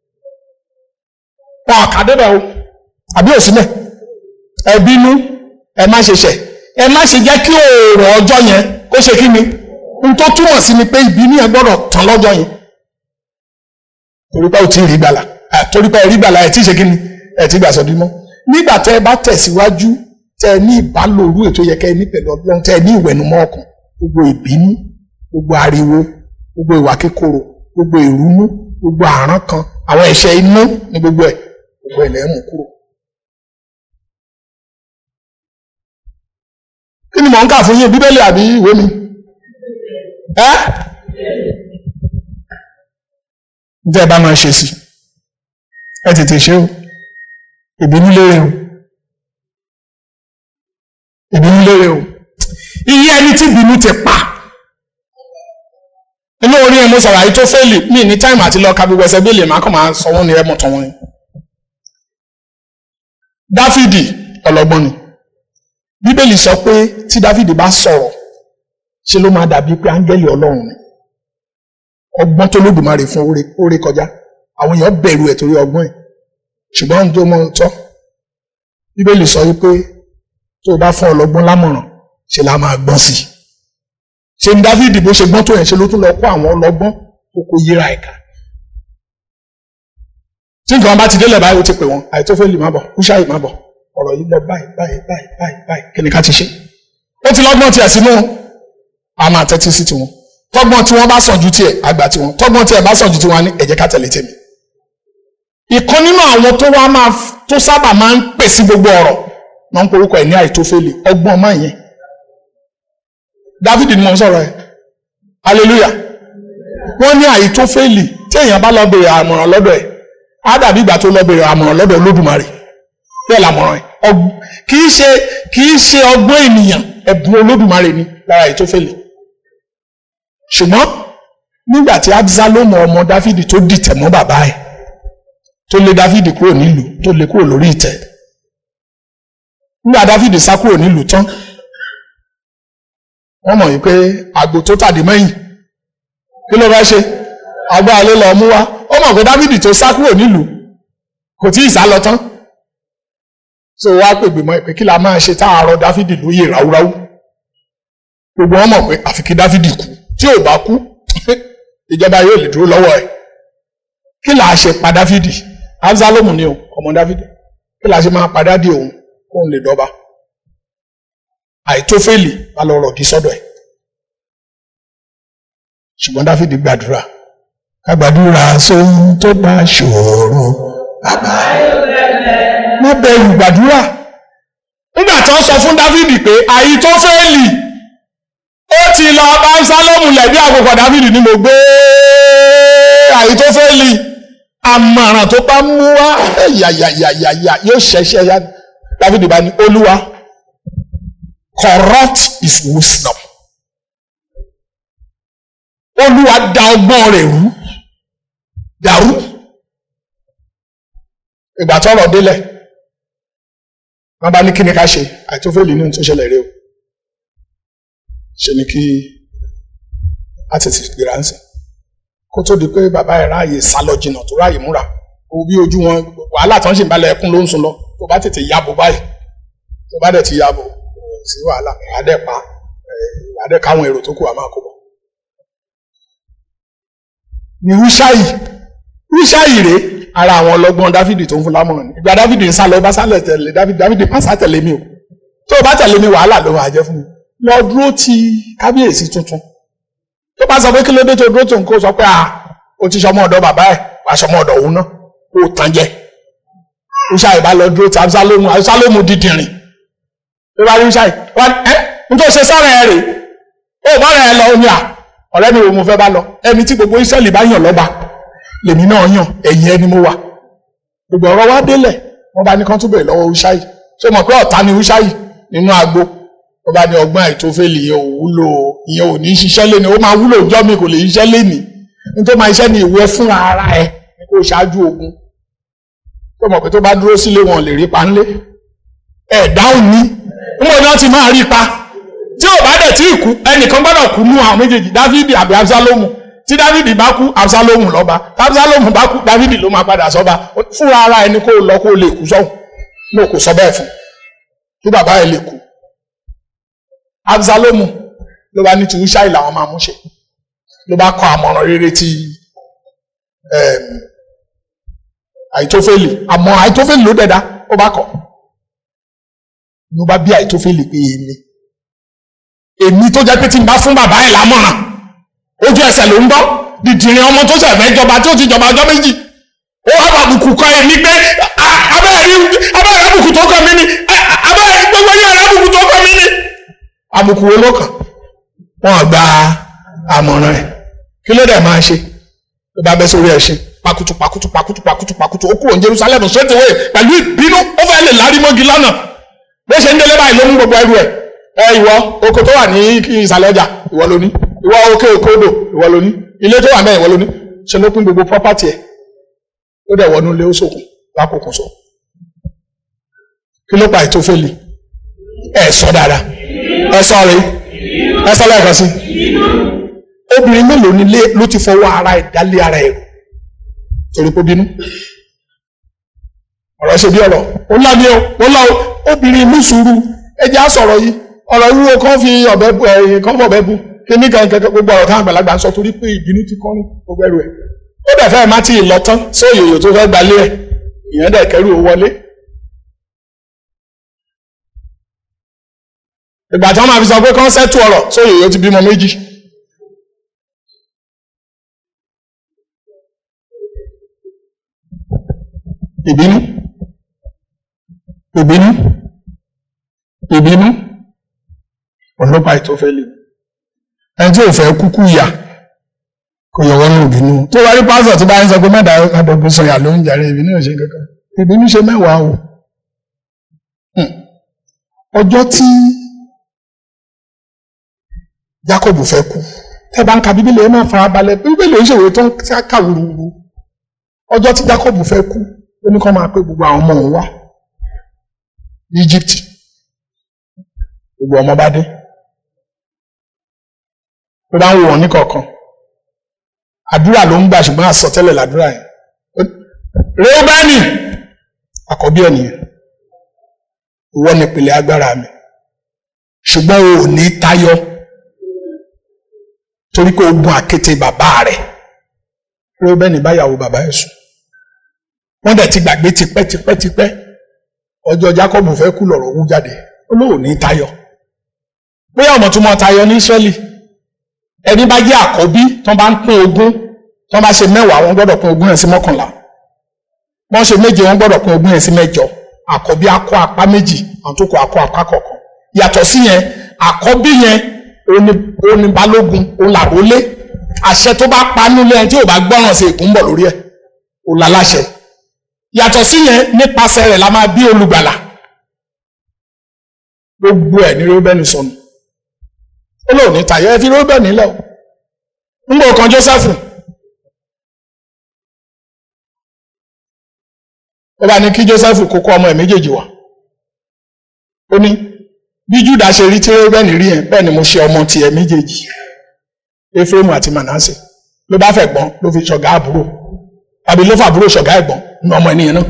wọn kà débẹ̀ o àbí òsínlẹ̀ ẹ bínú ẹ má ṣe ṣẹ̀ ẹ má ṣe jẹ́ kí òòrùn ọjọ́ yẹn kó ṣe kí ni n tó túmọ̀ sí ni pé ìbínú yẹn gbọ́dọ̀ tán lọ́jọ́ yẹn torí pé o ti rí gbàlà torí pé ẹ rí gbàlà ẹ ti ṣe kí ni ẹ ti gbà sọdí mọ́ nígbà tẹ ẹ bá tẹ̀síwájú tẹ ẹ ní ìbálòrú ètò yẹ kẹ ẹ ní pẹ̀lú ọlọ́run tẹ ẹ ní ìwẹ̀nùmọ́ ọkàn gbogbo ìbínú gbogbo ariwo gbogbo ìwà kíkorò gbogbo ìrúnú gbogbo àrán kan àwọn ẹ̀ṣẹ̀ inú ní gbogbo ẹ̀ gbogbo ẹ̀ lẹ́ẹ̀ mú kúrò. kí ni mò ń kà fún yín bíbélì àbí ìwé mi? ẹ́ ǹjẹ́ ẹ bá máa ṣe sí ẹ tètè ṣe o ìbínú lérè o ìbínú lérè o iye ẹni tí ìbínú ti pa inú orí ẹ̀ mo sọ̀rọ̀ àyè tó fẹ́ẹ̀lì mí ní táìmù àti lọ́ọ́ ka gbogbo ẹsẹ̀ bíi lè má kàn máa sọ wọ́n ní ẹ̀mọ̀ tán wọ́n ni. dáfídì ọlọ́gbọ́n ni bíbélì sọ pé tí dáfídì bá sọ̀rọ̀ ṣe ló máa dàbí pé áńgẹ́lì ọlọ́run ni ọgbọ́n tó lódùmarè fún oore kọjá àwọn èèyàn bẹ̀rù ẹ̀ torí ọgbọ́n ẹ̀ ṣùgbọ́n ohun tó mọ tọ́ bíbélì sọ wípé tó o bá fún ọlọ́gbọ́n lámọ̀ràn ṣe la máa gbọ́n sí i ṣe ní dávidi bó ṣe gbọ́n tó yẹn ṣe ló tún lọ kó àwọn ọlọ́gbọ́n tó kó yíra ẹ̀ka tí nǹkan bá ti délẹ̀ báyìí ó ti pè wọ́n àìtófẹ́lì má bọ̀ kúṣáì má bọ̀ ọ̀rọ̀ yìí lọ báyìí báyìí báyìí báyìí báyìí kí ni ká ti ṣe ó ti lọ́gbọ́n tiẹ̀ sínú a máa tẹ́tí sí tiwọn tọ́gbọ́n tí wọ́n bá sàn ju tiẹ̀ àgbà tiwọn tọ́gbọ́n tiẹ̀ bá sàn ju tiwọn ní ẹ jẹ́ ká tẹ̀lé tèmi ìkan nínú àwọn tó wá máa tó sábà máa ń pè sí gbogbo ọ̀rọ̀ máa ń porúkọ ẹ̀ ní àìtófẹ́lì ọgbọ́n máa yẹn David ni mo ń sọ̀rọ̀ ẹ̀ hallelujah wọ́n ní àìtófẹ́lì tí èèyàn bá lọ bèrè àmọ̀ràn lọ́dọ̀ ẹ̀ á dàbí ìgbà tó lọ bèrè àmọ̀ràn lọ́dọ̀ Olódùmarè bẹ́ẹ̀ làmọ̀ràn ẹ̀ kì í ṣe kì í ṣe ọgbọ́n ènìyàn ẹ̀bùn Olódùmarè ni lára àìtófẹ́lì ṣùgbọ́n nígbà tí Absalomu ọmọ Dáfídì tó dìtẹ̀ mọ́ bàbá ẹ̀ tó lé Dáfídì kúrò nílùú tó lé kúrò lórí ìtẹ́ nígbà Dáfídì sá kúrò nílùú tán wọ́n mọ̀ yìí pé àgbò tó tàdé mẹ́yìn kí ló fẹ́ ṣe àgbà alẹ́ lọ mú wá ó mọ̀ pé Dáfídì tó sá kúrò nílùú kò tí ì sá lọ tán so wá pègbè mọ́ pé kí la máa ṣe tá a rọ Dáfídì lóyè ráúráú gbogbo wọn mọ̀ pé àfi kí Dáfídì kú tí ò bá kú ìjọba yóò lè dúró lọ́wọ́ ẹ̀ kí là á ṣe pa Dáfídì Absalomu ni o ọmọ Dáfídì kí là á ṣe máa padà dé òun kóun lè dọ́ba àìtófẹ́lì bá lọ rọ̀gì sọ́dọ̀ ẹ̀ ṣùgbọ́n dáfídì gbàdúrà ká gbàdúrà sóhun tó bá ṣòro bàbá má bẹ̀rù gbàdúrà nígbà tó sọ fún dáfídì pé àìtófẹ́lì ó ti lọ bá sálọ́mù lẹ̀dí àkókò dáfídì ni mo gbé àìtófẹ́lì àmọ̀ràn tó bá mú wá yàyàyàyà yóò ṣẹ̀ṣẹ̀ yá dáfídì bá ní olúwa corrupt his wisdom. Olúwa da ọgbọ́n rẹ̀ rú dàrú. Ìgbà tọ́rọ̀ délẹ̀, wọ́n bá ní kí ni ká ṣe àìtófẹ́lì ní tó ṣẹlẹ̀ rí o. Ṣe ni kí a tètè gbéra ń sìn. Kó tó di pé bàbá ẹ̀ ráàyè sálọ jìnnà tó ráàyè múra. Wo bí ojú wọn wàhálà tán ṣì ń balẹ̀ ẹkún ló ń sun lọ. Tó bá tètè yàbò báyìí. Tó bá dẹ̀ ti yàbò sí wàhálà adẹ pa adẹ káwọn èrò tó kù àmà kó bọ. ní wíṣáyì wíṣáyì rèé ara àwọn ọlọ́gbọ́n dáfídì tó ń fún lámọ̀ràn ní ìgbà dáfídì ń sá lọ bá sálẹ̀ tẹ̀lé dáfídì dáfídì má sá tẹ̀lé mi o tó o bá tẹ̀lé mi wàhálà ló máa jẹ́ fún mi lọ dúró ti kábíyèsí tuntun tó bá sọ pé kí ló dé tó dúró tó nǹkó sọ pé à o ti sọmọ ọ̀dọ̀ bàbá ẹ̀ wà sọmọ ọ̀dọ̀ òun náà kó o tàn jẹ wíṣáyì bá lọ dúró ti absalomu absalomu dídìrín ló bá rí ṣáì wọn ẹ nítorí ṣe sọ̀rọ̀ ẹ rè ó bá rẹ lọ omi à ọ̀rẹ́ mi wo mo fẹ́ bá lọ ẹni tí gbogbo Ísírẹ́lì bá yàn lọ́ba lèmi náà yàn ẹ̀yìn ẹni mo wà gbogbo ọ̀rọ̀ wa délẹ̀ wọ́n bá ní kán tún bèrè lọ́wọ́ Úṣáì ṣé mọ̀ pé ọ̀tá ni Úṣáì nínú agbo wọ́n bá ní ọgbọ́n àìtófẹ́lì ìyẹn ò wúlò ìyẹn ò ní ṣiṣẹ́ léni ó máa wúlò ìjọ́ mi kò lè ṣiṣẹ́ léni nítorí máa ṣiṣẹ́ ní ìwọ fún ara ẹ ní kó ṣáájú ogun tó mọ̀ pé tó bá dúró sílé wọn lè rí pa ńlé ẹ̀ dáhùn ní níbo ni wọ́n ti máa rí pa tí ò bá dẹ̀ tí ì kú ẹnìkan gbọ́dọ̀ kú nú àwọn méjèèjì Dáfídì àbí Absalomu tí dávidi bá kú absalomu lọ́ba absalomu bá kú dávidi ló máa padà sọ́ba fúnra ara ẹni kó lọ kó lè kú sọ́hùn ní òkú sọ bẹ́ẹ̀ fún kí bàbá ẹ̀ lè kú absalomu ló bá ní ti Húṣáì làwọn máa mú ṣe ló bá kọ àmọ̀ràn rere ti àìtófẹ́lì àmọ́ àìtófẹ́lì ló dẹ̀dá ó bá kọ̀ ló bá bí àìtófẹ́lì pé èmi èmi tó jẹ́ pé tí n bá fún bàbá ẹ̀ lámọ̀ràn ojú ẹsẹ̀ ló ń gbọ́ dìdìrín ọmọ tó ṣẹ̀fẹ̀ jọba tó ti jọba ọjọ́ méjì ó wá bàbùkù kọ èmi pé abẹ́rẹ́ àbùkù tó kọ mí ni abẹ́rẹ́ gbogbo yẹn àbùkù tó kọ mí ni àbùkù wo ló kàn wọ́n gba àmọ̀ràn ẹ̀ kí ló dẹ̀ máa ṣe ló bá bẹ́ sórí ẹ̀ ṣe pakutu pakutu pakutu pakutu pakutu ó kúrò ní Jerusalem straight away pẹ̀lú ìbínú ó fẹ́ lè lárí mọ́gi lọ́nà bó ṣe ń délé báyìí ló mú gbogbo ẹrù ẹ̀ ẹ ìwọ oko tó wà ní ìsàlẹ̀ ọjà ìwọ ló ní ìwọ òkè òkè odò ìwọ ló ní ilé tó wà mẹ́rin ìwọ ló ní ṣe ló pín gbogbo property ẹ̀ ó dẹ̀ wọnú ilé ó sòkun lákòókò sọ kí ló pa Àìtófẹ́lì ẹ sọ dáadáa ẹ sọ rèé ẹ sọ lẹ́ẹ̀kan sí obìnrin mélòó nílé ló ti fọwọ́ ara ẹ̀ dálé ara ẹ̀ torí kó bínú ọ̀rọ̀ ṣe bí ọ̀rọ̀ ó lá ní o ó lá o obìnrin mú sùúrù ẹjẹ́ á sọ̀rọ̀ yìí ọ̀rọ̀ ìwúwo kan fi ọ̀bẹ bu ẹ̀yìn kan fọ̀bẹ bu kíní kan kẹkẹ gbogbo ọ̀rọ̀ táwọn àgbàlagbà ń sọ torí pé ìbínú ti kọ́ ní gbogbo ẹrù ẹ̀ ó dẹ̀ fẹ́ má ti lọ tán sí òyòyò tó fẹ́ gbalé ẹ̀ ìyẹn dẹ̀ kẹrù ó wọlé ìgbà tí wọ́n máa fi sọ pé kán sẹ́tù ọ̀rọ̀ sóyè yóò ti bímọ méjì. ìbínú ìbínú ìbínú ọlọ́pàá Àìtófẹ́lì ẹni tí ò fẹ́ kúkú yà kò yọ wọ́n ní ìbínú tó wá rí pásọ̀ tó bá ń sọ pé mẹ́ta àdọ̀gbọ̀n sọ̀yà ló ń jàre ìbínú ò ṣe kankan ìbínú ṣe mẹ́wàá o ọjọ́ tí Jacob fẹ́ kú tẹ́ bá ń ka bíbélì ẹ máa fara balẹ̀ bíbélì oníṣèwé tó ń ká wúruwúru ọjọ́ tí Jacob fẹ́ kú ó ní kó máa pé gbogbo àwọn ọmọ òun wá ní Egypt gbogbo ọmọ bá dé ó bá ń wò wọ́n ní kọ̀ọ̀kan àdúrà ló ń gbà ṣùgbọ́n àsọtẹ́lẹ̀ làdúrà yẹn Reubeni àkọ́bí ẹ̀ nìyẹn ìwọ ni ìpìlẹ̀ agbára mi ṣùgbọ́n o ò ní tayọ torí pé o gun àkété bàbá rẹ̀ Reubeni báyàwó bàbá ẹ̀ sùn wọ́n dẹ̀ ti gbàgbé tipẹ́tipẹ́tipẹ́ ọjọ́ Jacob fẹ́ kú lọ̀rọ̀ wú jáde ó lóò ní tayọ bóyá ọmọ tó mọ tayọ ní Ísírẹ́lì ẹni bá jẹ́ àkọ́bí tó bá ń pín ogún tó bá ṣe mẹ́wàá wọ́n gbọ́dọ̀ pín ogún yẹn sí mọ́kànlá wọ́n ṣe méje wọ́n gbọ́dọ̀ pín ogún yẹn sí mẹ́jọ àkọ́bí akọ apá méjì àwọn tó kọ akọ apá kọ̀ọ̀kan yàtọ̀ sí yẹn àkọ́bí yẹn òní balógun òun làrólé àṣẹ tó bá pa nílé ẹni tí ò bá gbọ́ràn sí ègún bọ̀ lórí ẹ̀ òun láláṣẹ yàtọ̀ sí yẹn nípasẹ̀ rẹ̀ la máa bí olùgbàlà gbogbo ẹ̀ ní Reubeni sọnù ó lóun ní tàyẹ ẹ fi Reubeni lẹ o ń gbọ́ kan Jósẹ́fù ó bá ní kí Jósẹ́fù kó kó ọmọ ẹ̀ méjèèjì wá ó ní bí Júdà ṣe rí tí Reubeni rí yẹn bẹ́ẹ̀ ni mo ṣe ọmọ tiẹ̀ méjèèjì Éfrémù àti Mànásè ló bá fẹ́ gbọ́n ló fi ṣọ̀gá àbúrò tàbí ló fàbúrò ṣọ̀gá ẹ̀gbọ́n ní ọmọ ènìyàn náà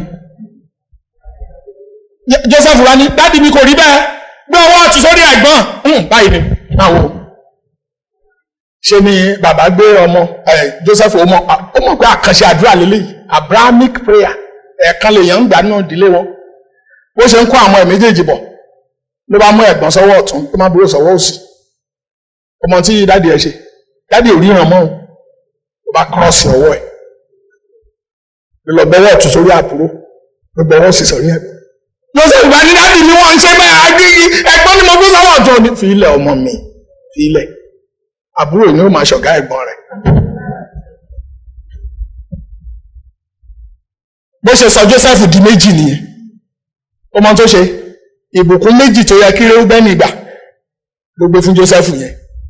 Joseph wá ní dádì mi kò rí bẹ́ẹ̀ gbé ọwọ́ ọ̀tún sórí ẹ̀gbọ́n báyìí ni máa wò ṣe ni bàbá gbé ọmọ Joseph ọmọ ó mọ̀ pé àkànṣe àdúrà lélẹ̀ Abrahamic prayer ẹ̀ẹ̀kan lèèyàn ń gbà náà ìdílé wọn bó ṣe ń kó àwọn ẹ̀ méjèèjì bọ̀ ló bá mú ẹ̀gbọ́n sọ́wọ́ ọ̀tún ló má búrò sọ́wọ́ òsì ọmọ tí dádì ẹ̀ ṣe dádì ò ríran mọ́ ó bá kírọ́ọ̀sì ọwọ́ ẹ̀ lọ bọwọ ọ̀tún sórí àbúrò lọ bọwọ sì sọrí ẹ̀gbọ́n lọsẹ ìgbà ní dáàbì ni wọn ń ṣe bẹ́ẹ̀ agbègbè ẹ̀gbọ́n ni mo gbé sọ́wọ́ ọ̀tún ní fi ilẹ̀ ọmọ mi fi ilẹ̀ àbúrò ni ó máa ṣọ̀gá ẹ̀gbọ́n rẹ̀ bó ṣe sọ Joseph di méjì nìyẹn ọmọ tó ṣe ìbùkún méjì tó yẹ kí Reubeni gbà ló gbé fún Joseph yẹn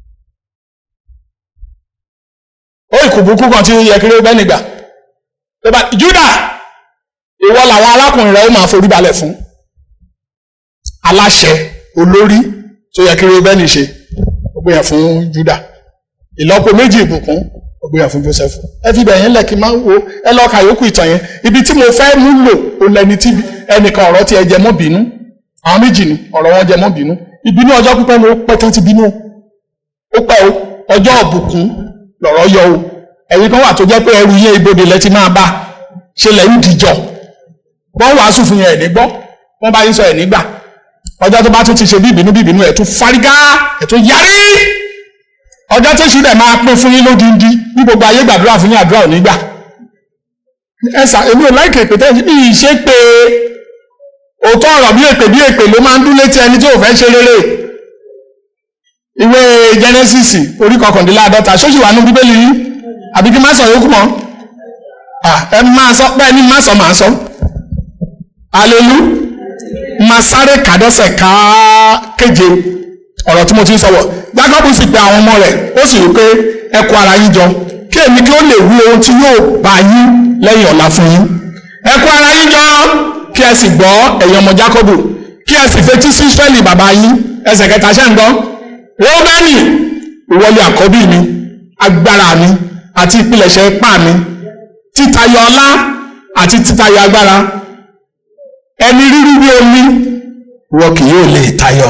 ó ìkùbùkún kan tí ó yẹ kí Reubeni gbà tẹ́bà Júdà ìwọ làwọn arákùnrin rẹ̀ ó máa forí balẹ̀ fún aláṣẹ olórí tó yẹ kí Reubeni ṣe ó gbé yẹn fún Júdà ìlọ́po méjì ìbùkún ó ó gbéra fún Joseph ẹ fi bẹ̀yẹn lẹ̀ kí n máa wo ẹ lọ́ọ́ ka yòókù ìtàn yẹn ibi tí mo fẹ́ mú lò ó lẹni tí ẹnìkan ọ̀rọ̀ tí ẹ jẹ mọ́ bínú àwọn méjì ni ọ̀rọ̀ wọn jẹ mọ́ bínú ìbínú ọjọ́ pípẹ́ ni ó pẹ́ tán ti bínú o ó pẹ́ o ọjọ́ ọ̀bùkún lọ̀rọ̀ yọ o ẹ̀yin kan wà tó jẹ́ pé ẹrù yẹn ibodè lẹ ti máa bá ṣe lẹ̀ ń dìjọ wọ́n wàásù fún yẹn ẹ̀ ní gbọ́ wọ́n bá yín sọ ẹ̀ nígbà ọjọ́ tó bá tún ti ṣe bí ìbínú bí ìbínú ẹ̀ tún fárígá ẹ̀ tún yarí ọjọ́ tó ṣì dẹ̀ máa pín fún yín lódindi ní gbogbo ayé gbàdúrà fún yín àdúrà ò ní gbà ẹ sà èmi ò láìkè èpè tẹ́ bí ìṣe pé òótọ́ ọ̀rọ̀ bí èpè bí èpè ló máa ń dún létí ẹni tí ò fẹ́ ṣe rere ìwé Genesis orí kọkàndínláàdọ́ta ṣóṣì wà ní bíbélì yìí àbí kí n má sọ yókù mọ́ ẹ máa sọ bẹ́ẹ̀ ni má sọ máa sọ alelu máa sáré kàdẹ́sẹ̀ ká kéje ọ̀rọ̀ tí mo ti ń sọ̀wọ̀ Jákọ́bù sì pe àwọn ọmọ rẹ̀ ó sì rí pé ẹ kó ara yín jọ kí èmi kí ó lè wí ohun tí yóò bá yín lẹ́yìn ọ̀la fún yín ẹ kó ara yín jọ kí ẹ sì gbọ́ ẹ̀yin ọmọ Jákọ́bù kí ẹ sì fetí sí Ísírẹ́lì bàbá yín ẹsẹ̀ kẹta ṣẹ́ ń gbọ́ Róbẹ́nì ìwọlé àkọ́bí mi agbára mi àti ìpilẹ̀ṣẹ̀ ipá mi títayọ ọlá àti títayọ agbára ẹni rírí bí omi wọ́n kì yóò lè tayọ.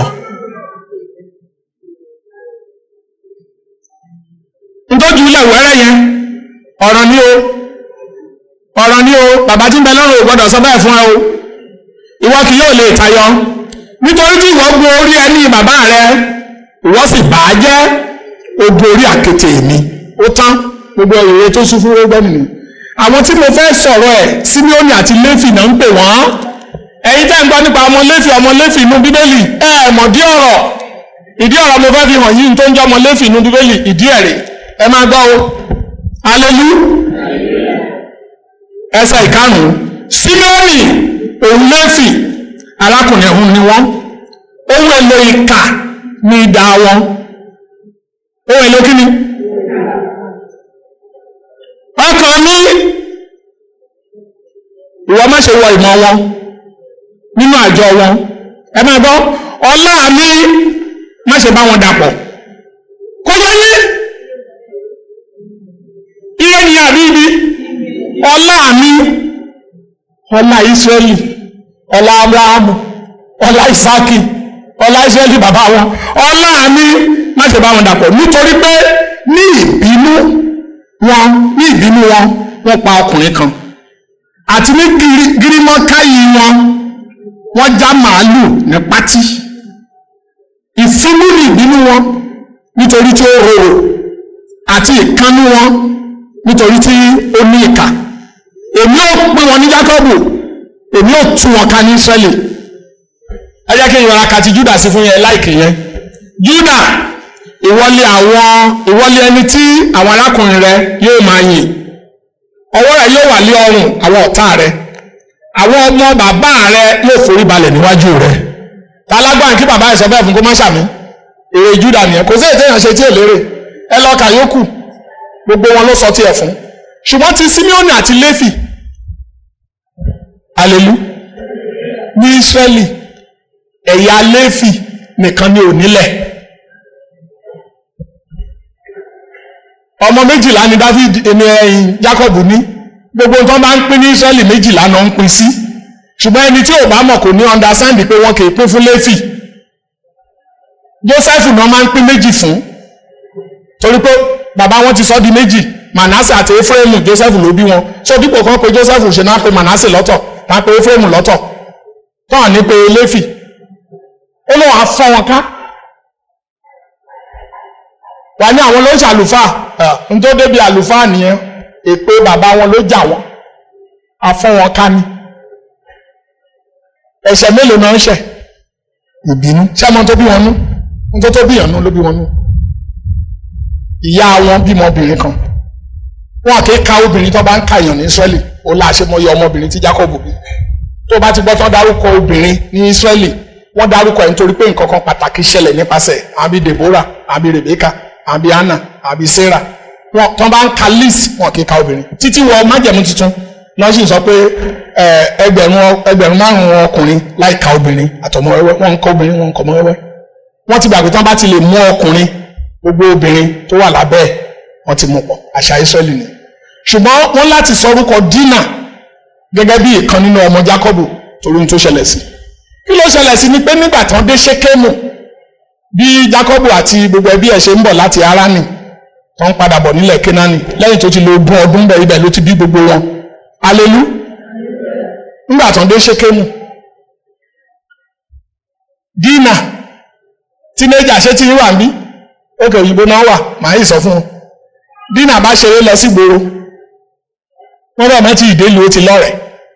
ntọ́jú ilẹ̀ wẹ́rẹ́ yẹn ọ̀rọ̀ ni o ọ̀rọ̀ ni o bàbá tí ń bẹ lọ́rùn ò gbọ́dọ̀ sọ bẹ́ẹ̀ fún ẹ o ìwọ kì yóò lè tayọ nítorí tí ìwọ gun orí ẹni bàbá rẹ ìwọ sì bà á jẹ́ ogun orí àkété mi ó tán gbogbo ìrere tó sún fún rógbẹ́nì ni àwọn tí mo fẹ́ sọ̀rọ̀ ẹ̀ Síméónì àti Léfì náà ń pè wọ́n ẹ̀yin tẹ́ ń gbọ́ nípa ọmọ Léfì ọmọ Léfì inú bíbélì ẹ ẹ̀ mọ̀ dí ọ̀rọ̀ ìdí ọ̀rọ̀ mo fẹ́ fi hàn yín tó ń jẹ́ ọmọ Léfì inú bíbélì ìdí ẹ̀rẹ̀ ẹ máa gbọ́ o alelu ẹsẹ̀ ìkarùn-ún Síméónì òun Léfì arákùnrin ọ̀hún ni wọ́n ohun èlò ìkà ní idà wọn ohun èlò kí ni ọkàn mi ìwọ má ṣe wọ ìmọ̀ wọn nínú àjọ wọn ẹ máa gbọ́ ọlá mi má ṣe bá wọn dàpọ̀ kó yẹ yé ire ni àbí ibi ọlá mi ọlá Ísírẹ́lì ọlá Abrahamu ọlá Isaki ọlá Ísírẹ́lì bàbá wọn ọlá mi má ṣe bá wọn dàpọ̀ nítorí pé ní ìbínú wọn ní ìbínú wọn wọ́n pa ọkùnrin kan àti ní gírímọ́káyì wọn wọ́n já màálù ní pátí ìfúnú ní ìbínú wọn nítorí tí ó rorò àti ìkánú wọn nítorí tí ó ní ìkà èmi ò pín wọn ní Jákọ́bù èmi ò tú wọn ká ní Ísírẹ́lì ẹ jẹ́ kí n yọra kàti Júdà sí fún yẹn láìkì yẹn Júdà ìwọlé àwọn ìwọlé ẹni tí àwọn arákùnrin rẹ yóò máa yìn ọwọ́ rẹ yóò wà lé ọrùn àwọn ọ̀tá rẹ àwọn ọmọ bàbá rẹ yóò forí balẹ̀ níwájú rẹ tálágbára kí bàbá ẹ̀ sọ bẹ́ẹ̀ fún kó má ṣàmì èrè Júdà nìyẹn kò sí ètò ìrànṣẹ́ tí ò lérè ẹ lọ kà yókù gbogbo wọn ló sọ tiẹ̀ fún ṣùgbọ́n ti Síméónì àti Léfì alelu ní Ísírẹ́lì ẹ̀yà Léfì nìkan ni ò nílẹ̀. ọmọ méjìlá ni David ẹni ẹyin Jacob ní gbogbo nǹkan bá ń pín ní Israẹli méjìlá náà ń pín sí ṣùgbọ́n ẹni tí ò bá mọ̀ kò ní understand pé wọn kì í pín fún Léfì Joseph náà máa ń pín méjì fún torí pé bàbá wọn ti sọ di méjì Manasse àti Efraimu Joseph ló bí wọn so dípò kan pé Joseph ṣe náà pé Manasse lọ́tọ̀ náà pé Efraimu lọ́tọ̀ tán ní pé Léfì ó lóun á fọ́ wọn ká wà ní àwọn ló ń ṣàlùfáà n tó débi àlùfáà nìyẹn èpè bàbá wọn ló jà wọn afọ wọn ká ní ẹ̀ṣẹ̀ mélòó náà ń ṣẹ̀ ìbínú sẹmọ tó bí wọn nú n tó tó bí yàn nú ló bí wọn nú ìyá wọn bímọ obìnrin kan wọn kì í ka obìnrin tó bá ń ka èèyàn ní Ísírẹ́lì ó láṣẹ mọyì ọmọbìnrin tí Jákọ́bù bí tó bá ti gbọ́ tán dárúkọ obìnrin ní Ísírẹ́lì wọ́n dárúkọ ẹ̀ nítorí pé nǹkan kan pàtàkì ṣẹlẹ̀ nípasẹ̀ àbí Deborah àbí Rebecca àbí anna àbí sarah wọn tán bá ń ka list wọn kì í ka obìnrin títí wọ májẹ̀mú tuntun lọ sì sọ pé ẹgbẹ̀rún ẹgbẹ̀rún márùn ọkùnrin láì ka obìnrin àtọmọ wẹ́wẹ́ wọn ń kọ obìnrin wọn ń kọ ọmọ wẹ́wẹ́ wọn ti gbàgbé tán bá ti lè mú ọkùnrin gbogbo obìnrin tó wà lábẹ́ ẹ̀ wọ́n ti mú pọ̀ àṣà Ísírẹ́lì ni ṣùgbọ́n wọ́n láti sọ orúkọ dínà gẹ́gẹ́ bí ìkan nínú ọmọ Jákọ́bù torí ohun tó ṣẹlẹ̀ sí kí ló ṣẹlẹ̀ sí ni pé nígbà tán dé Ṣékémù bí Jákọ́bù àti gbogbo ẹbí ẹ̀ ṣe ń bọ̀ láti Háránì tó ń padà bọ̀ nílẹ̀ Kénáánì lẹ́yìn tó ti lo ogún ọdún bẹ̀ ibẹ̀ ló ti bí gbogbo wọn alelu nígbà tán dé Ṣékémù dínà tínéjà ṣé tí yín wà ń bí òkè òyìnbó náà wà màá yìí sọ fún un dínà bá ṣeré lọ sí gbòòrò wọn bá mọtì ìdélu ó ti lọ́rẹ̀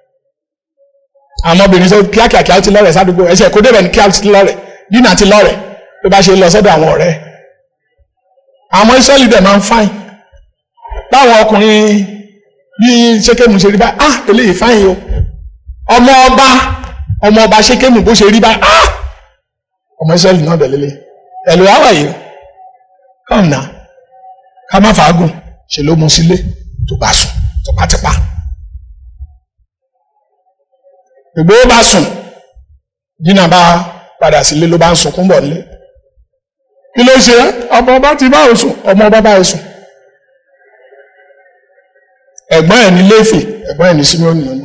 àwọn obìnrin sọ kíákíákíá ó ti lọ́rẹ̀ sádùúgbò ẹsẹ kó débẹ̀ ní kíá ó ti lọ́rẹ̀ dínà ti lọ́rẹ̀ tó bá ṣe lọ sọ́dọ̀ àwọn ọ̀rẹ́ àwọn Ísírẹ́lì dẹ̀ máa ń fáìn báwọn ọkùnrin bí ṣékémù ṣe rí báyìí ah eléyìí fáìn o ọmọ ọba ọmọ ọba ṣékémù bó ṣe rí báyìí ah ọmọ Ísírẹ́lì náà dẹ̀ lélẹ̀ ẹ̀lú àwà yìí kàn náà ká má fàágùn ṣe ló mú sílé tó bá sùn tó bá ti pa gbogbo ó bá sùn dínà bá padà sílé ló bá ń sunkún bọ̀ nílé kí ló ṣe ọmọ ọba ti bá òsùn ọmọ ọba bá òsùn ẹ̀gbọ́n ẹ̀ ní léfì ẹ̀gbọ́n ẹ̀ ní símíọ́nì ọ̀nà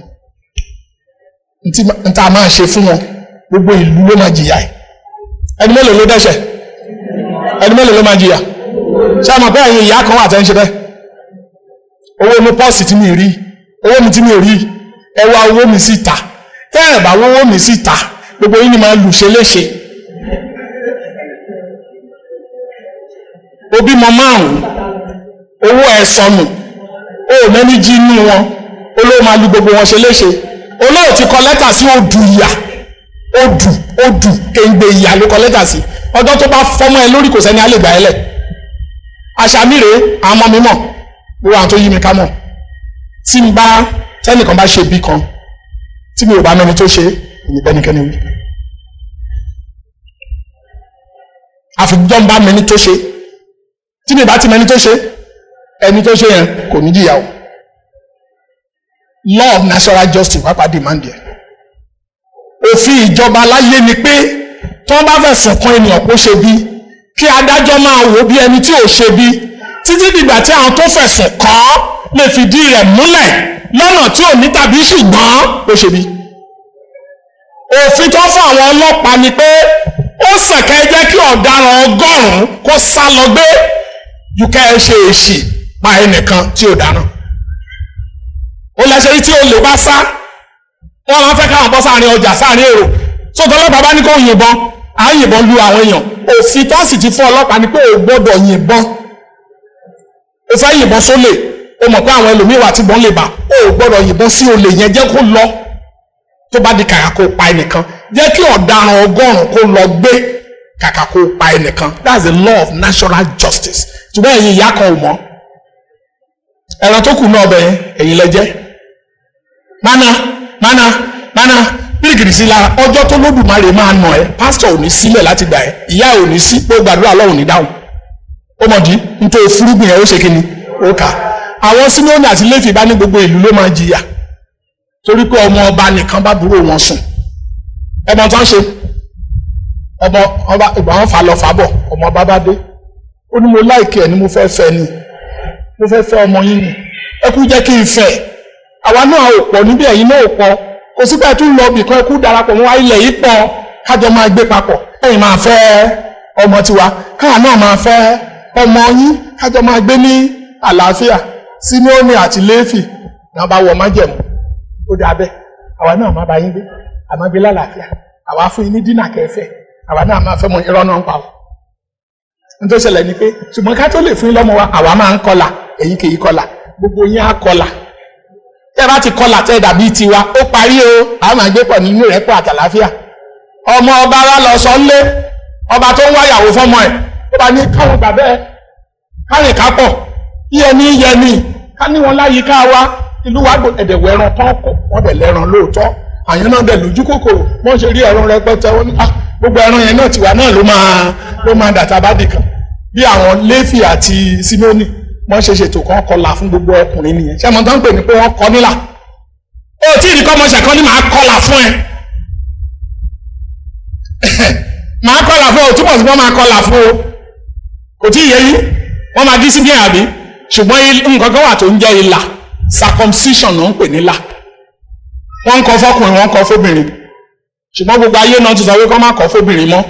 n ta máa ṣe fún wọn gbogbo ìlú ló máa jìyà ẹ̀ ẹni mélòó ló dẹ́ṣẹ̀ ẹni mélòó ló máa jìyà ṣé àmọ̀ pé ẹ̀yin ìyá kan wà tẹ́ ń ṣe bẹ́ẹ̀ owó mi pọ́ọ̀sì tí mi rí owó mi tí mi rí ẹ wá owó mi sí ta tẹ́ ẹ̀ bá owó mi sí ta gbogbo yín ni máa lù ṣe léṣe obímọ márùn owó ẹ̀ sọnù ó mẹ́ni jí inú wọn olóò máa lu gbogbo wọn ṣe léṣe olóò ti kọ lẹ́tà sí odù ìyà odù odù kéńgbé ìyà ló kọ lẹ́tà sí ọjọ́ tó bá fọ́mọ́ ẹ lórí kò sẹ́ni á lè gbà ẹ́ lẹ̀ àṣà mi rèé àwọn ọmọ mi mọ̀ gbogbo àwọn tó yí mi ká mọ̀ tí n bá tẹ́nìkan bá ṣe bí kan tí mi ò bá mẹ́ni tó ṣe èmi bẹ́nikẹ́ni wí àfijọ́ ń bá mẹ́ni tó ṣe tí mi bá ti mẹ́ni tó ṣe ẹni tó ṣe yẹn kò ní jìyà o law of natural justice pápá demand yẹn òfin ìjọba láyé ni pé tí wọ́n bá fẹ̀sùn kan ènìyàn kó ṣe bí kí adájọ́ máa wò bí ẹni tí ò ṣe bí títí dìgbà tí àwọn tó fẹ̀sùn kàn án lè fìdí rẹ̀ múlẹ̀ lọ́nà tí ò ní tàbí ṣùgbọ́n ó ṣe bí. òfin tó fún àwọn ọlọ́pàá ni pé ó sẹ̀kẹ́ jẹ́ kí ọ̀daràn ọgọ́rùn-ún kó sá lọ gbé ju ká ẹ ṣe èṣì pa ẹnìkan tí ò dáná. ó lẹ́sẹ̀ tí olè bá sá wọ́n máa ń fẹ́ káwọn bọ́ sáàrin ọjà sáàrin èrò sóòtọ́ ọlọ́pàá bá ní kó yìnbọn à ń yìnbọn lu àwọn èèyàn òfin tó sì ti fún ọlọ́pàá ni pé ò gbọ́dọ̀ yìnbọn o fẹ́ yìnbọn sólè o mọ̀ pé àwọn ẹlòmíín wà tí bọ́n lè bà o ò gbọ́dọ̀ yìnbọn sí olè yẹn jẹ́ kó lọ tó bá di kàkà kó pa ẹnìkan jẹ́ kí ọ̀daràn ọgọ́rùn-ún kó lọ gbé kàkà kó pa ẹnìkan that's the law of natural justice ṣùgbọ́n ẹ̀yin ìyá kan ò mọ̀ ẹran tó kù náà bẹ̀ ẹ̀yin lẹ́jẹ́ mana mana mana bíríkìrì sí la ọjọ́ tó lódùmarè máa nà ẹ́ pásítọ̀ ò ní sílẹ̀ láti gbà ẹ́ ìyá ò ní sí pé gbàdúrà lọ́hùn ní dáhùn ó mọ̀ dí nítorí fúrúgbìn ẹ̀ ó ṣe kíni ó kà àwọn Símónì àti Léfì bá ní gbogbo ìlú ló máa jìyà torí pé ọmọ ọba nìkan bá burú wọn sùn ẹmọ tó ń ṣe ọmọ ọba ìgbà wọn fà lọ fà bọ̀ ọmọ ọba bá dé ó ní mo láìkí ẹ ní mo fẹ́ fẹ́ ni mo fẹ́ fẹ́ ọmọ yín ni ẹ kú jẹ́ kí n fẹ́ àwa náà ò pọ̀ níbi ẹ̀yin náà ò pọ̀ kò sí pé ẹ tún lọ bìkan ẹ kú darapọ̀ mọ́ ilẹ̀ yìí pọ̀ kájọ máa gbé papọ̀ ẹ̀yin máa fẹ́ ọmọ tiwa káà náà máa fẹ́ ọmọ yín kájọ máa gbé ní àlàáfíà Símónì àti Léfì náà bá wọ májẹ̀mú ó dà bẹ́ẹ̀ àwa náà máa bá yín gbé àmọ́ gbé lálàáfíà àwa fún yín ní dínà kẹfẹ́ àwa náà máa fẹ́ mọ irọ́ náà ń pa o nítorí ṣẹlẹ̀ ni pé ṣùgbọ́n ká tó lè fún yín lọ́mọ wa àwa máa ń kọlà èyí kì í kọlà gbogbo yín á kọlà tẹ́ ẹ bá ti kọlà tẹ́ ẹ dàbí tiwa ó parí o àwọn máa gbé pọ̀ nínú ìrẹ́pọ̀ àtàlàáfíà ọmọ ọba wa lọ sọ ńlé ọba tó ń wáyàwó fọmọ ẹ̀ ó bá ní káwọn gbà bẹ́ẹ̀ kárìn kápọ̀ yẹni yẹni ká ní wọn láyìíká wa ìlú wa gbò ẹ̀dẹ̀wọ̀ ẹran tán kó wọ́n dẹ̀ lẹ́ran lóòótọ́ àyàn náà dẹ̀ lójú kòkòrò wọ́n ṣe rí ẹran rẹpẹtẹ wọn ní ah gbogbo ẹran yẹn náà tiwa náà ló máa ló máa dàtà bá dìkan bí àwọn Léfì àti Símónì wọ́n ṣe ṣètò kan kọlà fún gbogbo ọkùnrin nìyẹn ṣé mo tán pè ní pé wọ́n kọ nílà ó tí ì ní kọ́ mọ ṣẹ̀kọ́ ní màá kọlà fún ẹ màá kọlà fún ọ túbọ̀ sí wọ́n máa kọlà fún o kò tí ì yẹ yín wọ́n máa dí sí bí àbí ṣùgbọ́n il- nǹkan kan wà tó ń jẹ́ ìlà circumcision ló ń pè ní ìlà wọ́n ń kọ́ fọ́kùnrin wọ́n ń kọ́ fóbìnrin ṣùgbọ́n gbogbo ayé náà ti sọ pé kọ́ má kọ́ fóbìnrin mọ́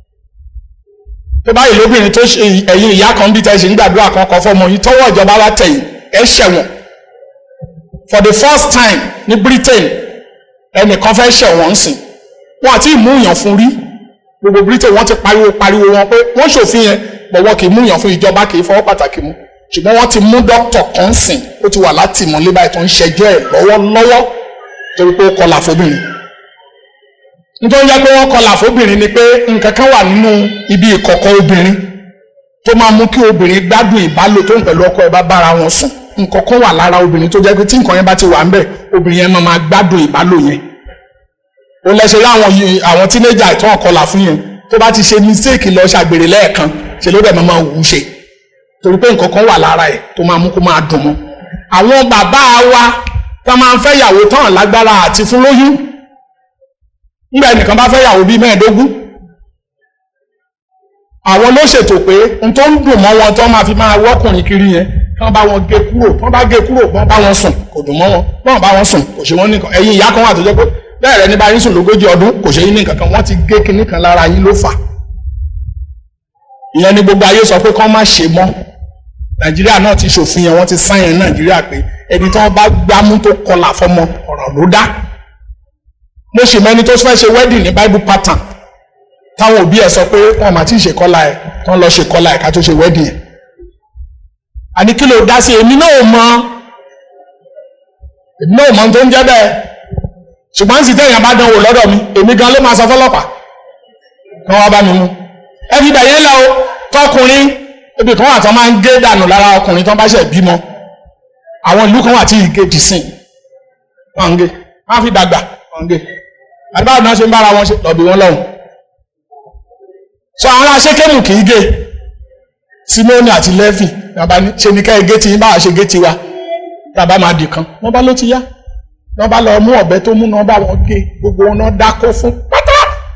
tó báyìí lóbìnrin tó ṣe ẹ̀yin ìyá kan bí tẹ̀sí ń gbàdúrà kan kọ́ fọ́mọ yìí tọ́wọ́ ìjọba bá tẹ̀yìn ẹ̀ ṣẹ̀wọ̀n for the first time ní Britain ẹnìkan fẹ́ ṣẹ̀wọ̀n ń sìn wọn àti ìmúyàn fún rí gbogbo Britain wọ́n ti pariwo pariwo wọn pé wọ́n ṣòfin yẹn bọ̀ wọn kì í múyàn fún ìjọba kì í fọwọ́ pàtàkì mú ṣùgbọ́n wọ́n ti mú dókítà kan sìn ó ti wà láti ìmọ̀lé báyìí tó ń ṣẹjọ́ ẹ̀ lọ́wọ́lọ́wọ́ torí pé ó kọlà fóbìnrin nítorí jẹ́ pé wọ́n kọlà fóbìnrin ni pé nǹkan kan wà nínú ibi ìkọ̀kọ̀ obìnrin tó máa mú kí obìnrin gbádùn ìbálò tó ń pẹ̀lú ọkọ ẹ̀ bá bára wọn sùn nǹkan kan wà lára obìnrin tó jẹ́ pé tí nǹkan yẹn bá ti wà ń bẹ̀ obìnrin yẹn máa máa gbádùn ìbálò yẹn ó lẹ́sẹ̀ láwọn yìí- àwọn tínéjà tó ń kọlà fún yẹn tó bá ti ṣe mistake lọ ṣàgbèrè lẹ́ẹ̀kan ṣe ló dẹ̀ máa máa wù ú ṣe torí pé nǹkan kan wà lára ẹ̀ tó máa mú kó máa dùn mọ́ àwọn bàbá wa tó máa ń fẹ́ yàwó tán lágbára àti fún lóyún nígbà ẹnìkan bá fẹ́ yàwó bíi mẹ́ẹ̀ẹ́dógún àwọn ló ṣètò pé n tó ń dùn mọ́ wọn tó máa fi máa wọ́kùnrin kiri yẹn kí wọ́n bá wọn gé kúrò tí wọ́n bá gé kúrò wọ́n bá wọn sùn kò dùn mọ́ wọn wọ́n bá wọn sùn kò ṣe wọ́n nìkan ẹ̀yin ìyá kan wà tó jẹ́ pé bẹ́ẹ̀ rẹ ní bá yín sùn lógójì ọdún kò ṣe yín ní kankan wọ́n ti gé kinní kan lára yín ló fà ìyẹn ni gbogbo ayé sọ pé kán má ṣe mọ́ nàìjíríà náà ti ṣòfin yẹn wọ́n ti sáyẹn nàìjíríà pé ẹni tí wọ́n bá gbámú tó kọlà fọmọ ọ̀rọ̀ ló dá mo sì mẹ́ni tó fẹ́ ṣe wedding ní bible pattern táwọn òbí ẹ̀ sọ pé wọ́n máa ti ṣe kọ́lá ẹ̀ tán lọ ṣe kọ́lá ẹ̀ ká tó ṣe wedding ẹ̀ àní kí ló dá sí èmi náà ò mọ èmi náà ò mọ ohun tó ń jẹ́ bẹ́ẹ̀ ṣùgbọ́n sì tẹ̀yìn bá dánwò lọ́dọ̀ mi èmi gan ló máa sọ fọlọ́pàá kí wọ́n bá mi mú ẹ fi bẹ̀yẹn lọ o tọkùnrin ibi kan wà tán máa ń gé dànù lára ọkùnrin tán bá ṣẹ̀ bímọ àwọn ìlú kan wà tí ìgé ti sìn wọ́n ń gé wọ́n fi dàgbà wọ́n ń gé àdìbáwò náà ṣe ń bára wọn ṣe lọ́bì wọn lọ́hùn sọ àwọn ará ṣékèmù kì í gé simoni àti lẹ́fì bàbá ní ṣe ní ká ẹ gé tí yín báwa ṣe gé tiwa bàbá máa dì kan wọ́n bá ló ti yá wọ́n bá lọ mú ọ̀bẹ tó mú náà bá wọn gé gbogbo wọn náà dákó fún pátá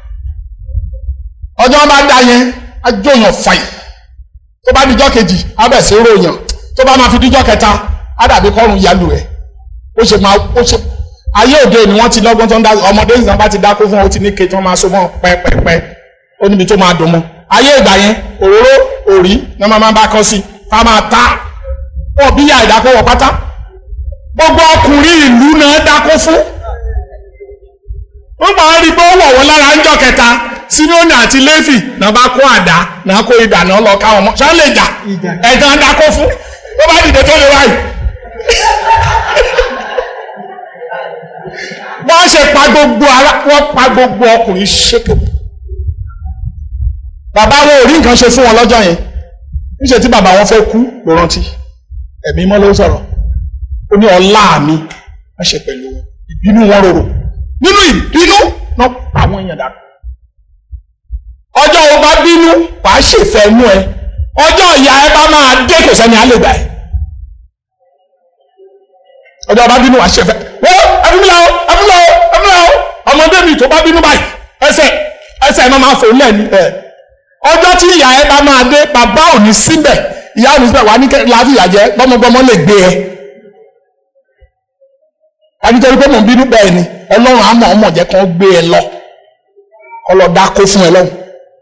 ọjọ́ wọn bá dá yẹn á jóyàn fàì tó bá dijọ́ kejì á bẹ̀ sí ròyàn tó bá máa fi dijọ́ kẹta á dàbí kọ́run yalu rẹ̀ ó ṣe máa ó ṣe ayé òde ni wọ́n ti lọ́gbọ́n tó ń dá ọmọdé ìsàn bá ti dákó fún ọ ó ti ní ke tí wọ́n máa so mọ́ pẹ́pẹ́pẹ́ ó níbi tó máa dùn mọ́ ayé ìgbà yẹn òróró òrí ni wọ́n máa bá kọ́ sí ká máa ta ọ̀ bí ya ìdákọ̀wọ̀ pátá gbogbo ọkùnrin ìlú náà dákó fún wọ́n máa ń rí pé ó wọ̀ wọ́n lára ńjọ́ kẹta Símónì àti Léfì náà bá kó àdá náà kó idà náà lọ káwọn mọ́ ṣá lè jà ẹ̀gán dákó fún tó bá dìde tó lè wáyé. wọ́n ṣe pa gbogbo ara wọ́n pa gbogbo ọkùnrin ṣètò bàbá wọn ò rí nǹkan ṣe fún wọn lọ́jọ́ yẹn níṣẹ́ tí bàbá wọn fẹ́ kú ló rántí ẹ̀mí mọ́ ló sọ̀rọ̀ ó ní ọlá mi wọ́n ṣe pẹ̀lú wọn ìbínú wọn rorò nínú ìbínú náà pa àwọn èèyàn dànù ọjọ́ o bá bínú wàá ṣèfẹ́ inú ẹ ọjọ́ ìyá ẹ bá máa dé kò sẹ́ni á lè gbà ẹ́ ọjọ́ bá bínú wàá ṣèfẹ́ wọ́n ẹ̀fúnmílà o ẹ̀fúnmílà o ẹ̀fúnmílà o ọmọdé mi tó bá bínú báyìí ẹsẹ̀ ẹsẹ̀ ẹ̀ máa máa fò lẹ́nu ẹ̀ ọjọ́ tí ìyá ẹ bá máa dé bàbá ò ní síbẹ̀ ìyá ò ní síbẹ̀ wà ní láfíà jẹ́ gbọ́mọgbọ́mọ lè gbé ẹ ànítorí pé mò ń bínú bẹ́ẹ̀ ni ọlọ́run àmọ́ ọmọ jẹ́ kán gbé ẹ lọ ọlọ́dà kó fún ẹ lọ́hùn.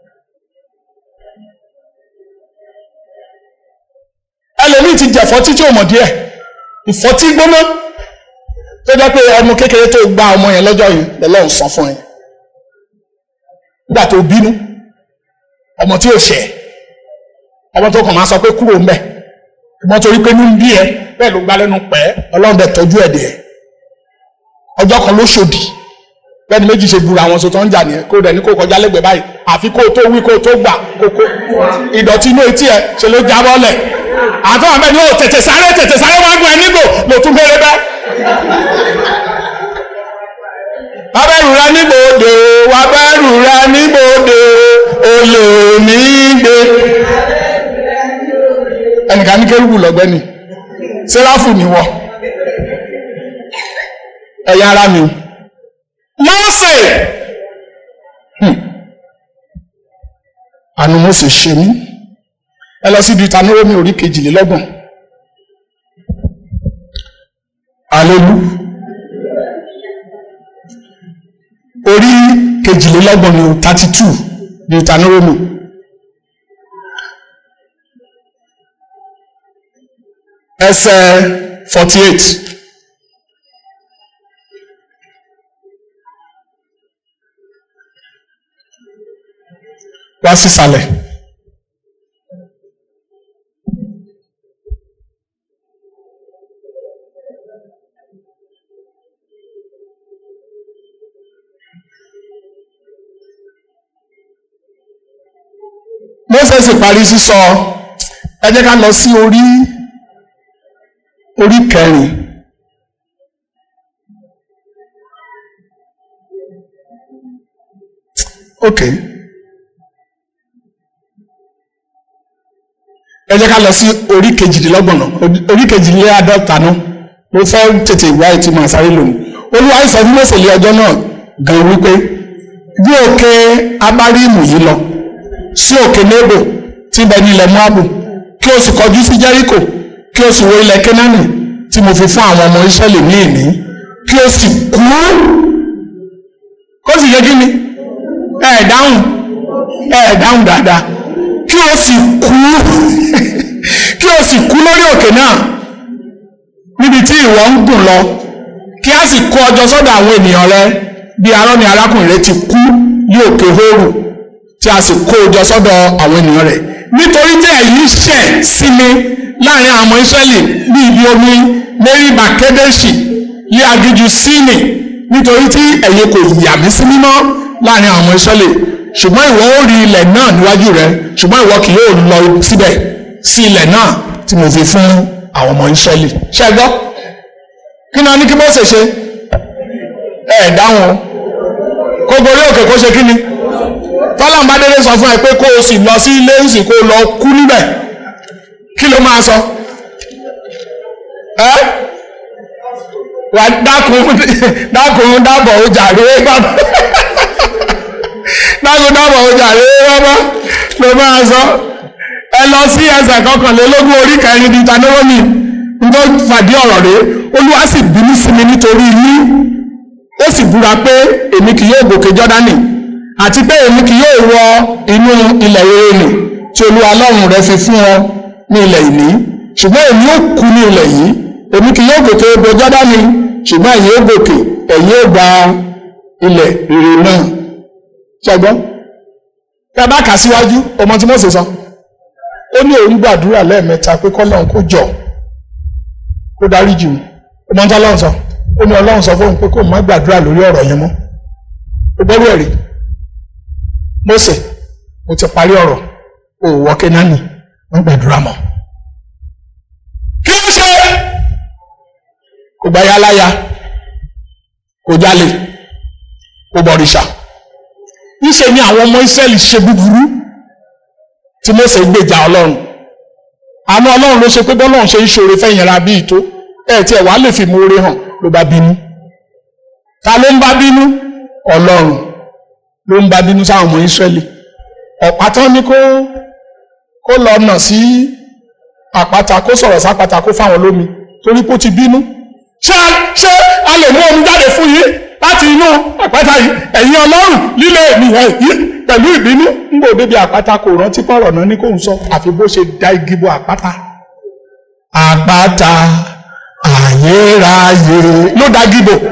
ẹlòmíì ti jẹ̀fọ́ títí òmò díẹ̀ ìfọ́tí gbóná tó jẹ́ pé ọmọ kékeré tó gba ọmọ yẹn lọ́jọ́ yìí lọ́lọ́run san fún ẹ nígbà tó bínú ọmọ tí ò ṣẹ̀ ọmọ tó kàn máa sọ pé kúrò ń bẹ̀ ọmọ torí pé ní bí ẹ bẹ́ẹ̀ ló gbá lẹ́nu pẹ́ ọlọ́run dẹ̀ tọ́jú ẹ̀ dẹ̀ ọjọ́ kan ló ṣòdì bẹ́ẹ̀ni méjì ṣe búra àwọn sọtọ́ ń jà nìyẹn kó dẹ̀ ní kó kọjá lẹ́gbẹ̀ẹ́ báyìí àfi kó tó wí kó tó gbà kókó ìdọ̀tí inú etí ẹ̀ ṣe ló jábọ́ lẹ̀ àtọ́ àbẹ́ ni ó tètè sáré tètè sáré wá gùn ẹ nígò ló tún gbére bẹ́. wábẹ́rù rẹ níbòde wábẹ́rù rẹ níbòde olè ní gbé. ẹnìkan ní kérúbù lọ́gbẹ́ni sẹ́ráfù ni wọ́n ẹ̀yà ara mi Mósè àánú Mósè ṣe mí ẹ lọ sí Deuteronomy orí kejìlélọ́gbọ̀n alelu orí kejìlélọ́gbọ̀n ní thirty two ní ìtanúrómù ẹsẹ̀ forty eight. wá sísàlẹ̀. Moses parí sísọ ẹ jẹ́ ká lọ sí orí orí kẹrin. Okay. ẹ jẹ́ ká lọ sí orí kejìdínlọ́gbọ̀n náà orí kejìléláàádọ́ta náà mo fẹ́ tètè wá ètí màá sáré lónìí olúwa sọ fún Mósè lé ọjọ́ náà gan wípé bí òkè abáríìmù yìí lọ sí òkè nebo tí ń bẹ ní ilẹ̀ moabu kí o sì kọjú sí jẹ́ríkò kí o sì wo ilẹ̀ kénáánì tí mo fi fún àwọn ọmọ Ísírẹ́lì ní ìní kí o sì kú kó sì yẹ kí ni ẹ ẹ dáhùn ẹ ẹ dáhùn dáadáa kí o sì kú kí o sì kú lórí òkè náà níbi tí ìwọ ń gùn lọ kí a sì kó ọjọ́ sọ́dọ̀ àwọn ènìyàn rẹ bí arọ́ni arákùnrin rẹ ti kú ní òkè hóòrù tí a sì kó ọjọ́ sọ́dọ̀ àwọn ènìyàn rẹ nítorí tí ẹ̀yin ṣẹ̀ sí mi láàrin àwọn ọmọ Ísírẹ́lì ní ibi omi mẹ́rìbà kédèṣì ní aginjù síìnì nítorí tí ẹ̀yin kò yà mí sí mímọ́ láàrin àwọn ọmọ Ísírẹ́lì ṣùgbọ́n ìwọ ó rí ilẹ̀ náà níwájú rẹ ṣùgbọ́n ìwọ kì yóò lọ síbẹ̀ sí ilẹ̀ náà tí mo fi fún àwọn ọmọ Ísírẹ́lì ṣe gbọ́ kí ni wọ́n ní kí Mósè ṣe ẹ ẹ̀ dáhùn kó gorí òkè kó ṣe kí ni tọ́lọ́n bá dédé sọ fún ẹ pé kó o sì lọ sí ilé ìsì kó o lọ kú níbẹ̀ kí ló máa sọ ẹ wà dákun dákun dábọ̀ ó jàre bàbá dákun dábọ̀ ó jàre bàbá ló máa sọ ẹ lọ sí ẹsẹ̀ kọkànlélógún orí kẹrin di tanúrómì tó fàdí ọ̀rọ̀ rẹ̀ olúwa sì bínú sí mi nítorí yín ó sì búra pé èmi kì yóò gòkè jọ́dánì àti pé èmi kì yóò wọ inú ilẹ̀ rere nì tí olúwa ọlọ́run rẹ fi fún ọ ní ilẹ̀ ìní ṣùgbọ́n èmi ó kú ní ilẹ̀ yìí èmi kì yóò gòkè odò jọ́dánì ṣùgbọ́n ẹ̀yin ó gòkè ẹ̀yin ó gba ilẹ̀ rere náà ṣẹgbọ́n tẹ bá kà síwájú ọmọ tí Mósè sọ ó ní òun gbàdúrà lẹ́ẹ̀mẹ́ta pé kọ́lọ́run kó jọ kó dárí jù ọmọ tí ọlọ́run sọ ó ní ọlọ́run sọ fóun pé kó má gbàdúrà lórí ọ̀rọ̀ yẹn mọ́ ó gbọ́dọ̀ ẹ̀rí Mósè mo ti parí ọ̀rọ̀ o ò wọ Kénáánì wọ́n gbàdúrà mọ́ kí ló ṣe kò gba yálàyà kò jalè kò bọ̀rìṣà níṣẹ́ ni àwọn ọmọ Ísírẹ́lì ṣe búburú tí Mósè gbèjà ọlọ́run àmọ́ ọlọ́run ló ṣe pé bọ́lọ́run ṣe ń ṣoore fẹ́yìn ra bíi tó ẹ̀ tí ẹ̀ wá lè fi mú oore hàn ló bá bínú ta ló ń bá bínú ọlọ́run ló ń bá bínú sáwọn ọmọ Ísírẹ́lì ọ̀pá tán ní kó kó lọ nà sí àpáta kó sọ̀rọ̀ sápáta kó fáwọn lómi torí kó ti bínú ṣé ṣé a lè mú omi jáde fún yín láti inú àpáta yìí ẹ̀yin ọlọ́run líle ènìyàn yìí pẹ̀lú ìbínú ń bò débi àpáta kò rántí pọ̀rọ̀ náà ní kò ń sọ àfi bó ṣe da igi bo àpáta àpáta ayérayé ló da igi bò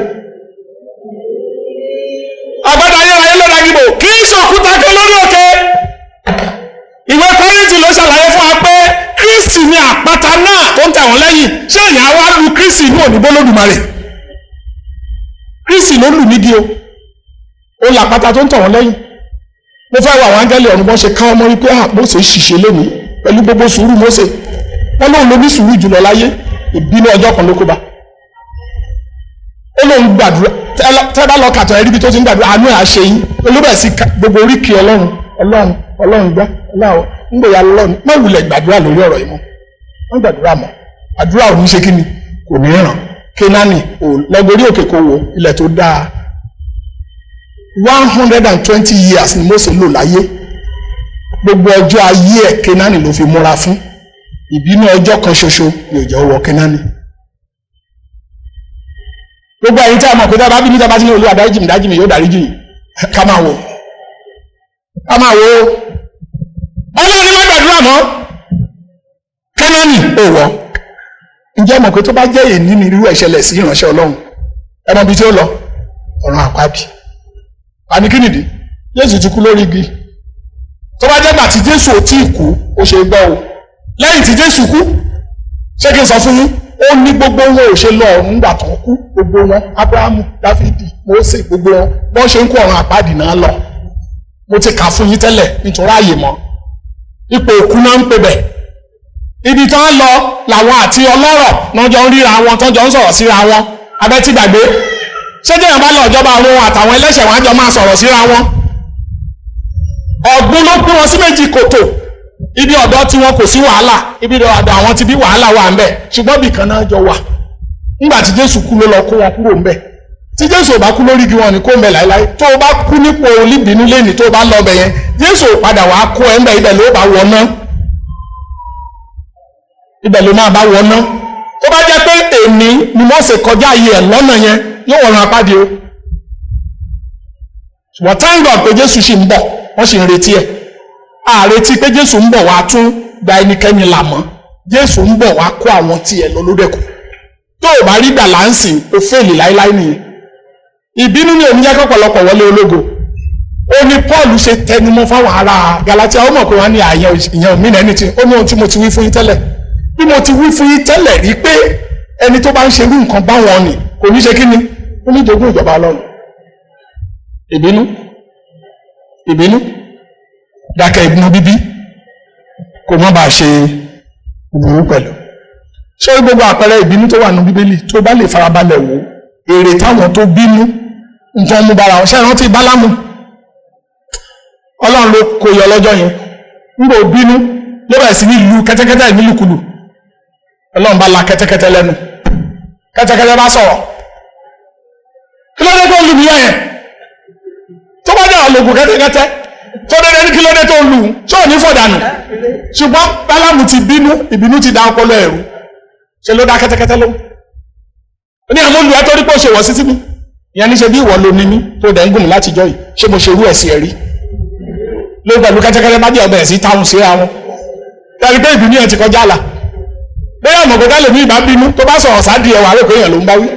àpáta ayérayé ló da igi bò kì í ṣòkúta kan lórí òkè ìwé kọ́rìntì ló ṣàlàyé fún wa pé kristi ni àpáta náà tó ń tẹ̀ wọ́n lẹ́yìn ṣé èèyàn wá lu kristi ní òní bólódùmarè kristi ló lù nídìí o ó làpáta tó ń tẹ̀ wọ́n lẹ́yìn mo fẹ́ wọ àwọn áńgẹ́lì ọ̀run bọ́n ṣe ká ọmọ rí pé à Mósè ṣìṣe lónìí pẹ̀lú gbogbo sùúrù Mósè wọ́n lóun ló ní sùúrù jùlọ láyé ìbínú ọjọ́ kan ló kó bá ó lóun gbàdúrà tẹ́ bá lọ kàtọ́ ẹ̀rí bí tó ti ń gbàdúrà àánú ẹ̀ àṣẹ yín olóbẹ̀ sí gbogbo oríkì ọlọ́run ọlọ́run ọlọ́run gbá ọlọ́run ń gbòòyà lọ́run má wulẹ̀ gbàdúrà lórí ọ̀rọ̀ yìí mọ́ wọ́n gbàdúrà mọ́ àdúrà ò ní ṣe kí ni kò ní ràn Kénáánì ò lọ́gọ́rí òkè kò wò ilẹ̀ tó dáa one hundred and twenty years ni Mósè lò láyé gbogbo ọjọ́ ayé ẹ̀ Kénáánì ló fi múra fún ìbínú ọjọ́ kan ṣoṣo ni ò jẹ́ wọ Kénáánì gbogbo ẹ̀yin tí a mọ̀ pé tí a bá bínú tí a bá ti ní olúwa dáríjì mi dáríjì mi yóò dáríjì yìí ká máa wò ká máa wò ọlọ́run ní má gbàdúrà mọ́ kánánì ò wọ́ ǹjẹ́ mọ̀ pé tó bá jẹ́ èyí ní irú ẹ̀ṣẹ̀lẹ̀ sí ìránṣẹ́ ọlọ́run ẹ mọ̀ bí tí ó lọ ọ̀run àpáàdì àní kí nìdí jésù ti kú lórí igi tó bá jẹ́ gbà tí jésù ò tí ì kú ó ṣe gbọ́ o lẹ́yìn tí jésù kú ṣé kí n sọ fún yín ó ní gbogbo wọn ò ṣe lọ ọ̀run gbà tó kú gbogbo wọn abrahamu dáfídì mósè gbogbo wọn bọ́n ṣe ń kó ọ̀run àpáàdì náà lọ mo ti kà fún yín tẹ́lẹ̀ nítorí ààyè mọ́ ipò òkú náà ń pè bẹ̀ ibi tí wọ́n lọ làwọn àti ọlọ́rọ̀ náà jọ ń ríra wọn tó jọ ń sọ̀rọ̀ síra wọn abẹ́tí gbàgbé ṣé jẹ́yàn bá lọ ìjọba àwọn àtàwọn ẹlẹ́ṣẹ̀ wọn á jọ máa sọ̀rọ̀ síra wọn ọ̀gbun ló pín wọn sí méjì kòtò ibi ọ̀dọ́ tí wọn kò sí wàhálà ibi ọ̀dọ̀ àwọn ti bí wàhálà wà ń bẹ̀ ṣùgbọ́n ibì kan náà jọ wà nígbà tí jésù kú ló lọ kó wọn kúrò ń bẹ̀ tí jésù ò bá kú lórí igi wọn ni kó ń bẹ láéláé tó o bá kú nípò olíbìnú lẹ́ni tó o bá lọ ọbẹ̀ yẹn jésù ò padà wàá kó ẹ̀ ń bẹ̀ ibẹ̀ ló bá wọ náà ibẹ̀ ló máa bá wọ náà tó bá jẹ́ pé èmi ni wọ́n ṣe kọjá ayé ẹ̀ lọ́nà yẹn yóò wọ̀run apáde o ṣùgbọ́n thank God pé jésù ṣì ń bọ̀ wọ́n sì ń retí ẹ̀ a retí pé jésù ń bọ̀ wá tún gba ẹnikẹ́ni là mọ́ jésù ń bọ̀ wá kó àwọn tiẹ̀ lọ lódẹ̀kù tó o bá rí gbà láǹsìn o fèèlì láéláé nìyẹn ìbínú ni òun jẹ́ kọ́pọ̀lọpọ̀ wọlé ológo ó ní paul ṣe tẹnumọ́ fáwọn ará galatia ó mọ̀ pé wọ́n ní àyàn ìyẹn òmìnira ẹni tí ó ní ohun tí mo ti wí fún yín tẹ́lẹ̀ bí mo ti wí fún yín tẹ́lẹ̀ rí pé ẹni tó bá ń ṣerú nǹkan báwọn ni kò ní ṣe kí ni ó ní jogún ìjọba ọlọ́run ìbínú ìbínú dákẹ́ ìbínú bíbí kò má bàa ṣe ìbúrú pẹ̀lú ṣé gbogbo àpẹẹrẹ ìbínú tó wà nínú bíbélì tó bá lè farabalẹ̀ wò èrè táwọn tó bínú nǹkan mú bara wọn ṣe rántí bálámù ọlọ́run ló kó yọ lọ́jọ́ yẹn nígbà ó bínú ló bẹ̀rẹ̀ sí ní lu kẹ́tẹ́kẹ́tẹ́ ìnílùkulù ọlọ́run bá la kẹ́tẹ́kẹ́tẹ́ lẹ́nu kẹ́tẹ́kẹ́tẹ́ bá sọ̀rọ̀ kí ló dé tó lù mí yẹn tó bá dé àwọn ológun kẹ́tẹ́kẹ́tẹ́ tó dédé ní kí ló dé tó lù ú tí ò ní fọ̀dànù ṣùgbọ́n bálámù ti bínú ìbínú ti da ọpọlọ ẹ̀rú ṣe ló dá kẹ́tẹ́kẹ́tẹ́ lóhùn ó ní àwọn olùwà tó rí pé ó ṣe wọ̀ sí sí mi ìyẹn ní ṣe bí ìwọ ló ní mí tó dẹ̀ ń gùn mí látijọ́ yìí ṣé mo ṣe irú ẹ̀ sí ẹ rí ló pẹ̀lú kẹ́tẹ́kẹ́tẹ́ bá jẹ́ ọbẹ̀ sí táwọn síra wọn tẹ́lẹ̀ pé ìbínú yẹn ti kọjá la bẹ́ẹ̀ ọmọ kọ́kọ́ lèmi ìbá bínú tó bá sọ̀rọ̀ sáà di ẹ̀wà rẹ̀ pé èèyàn ló ń bá wí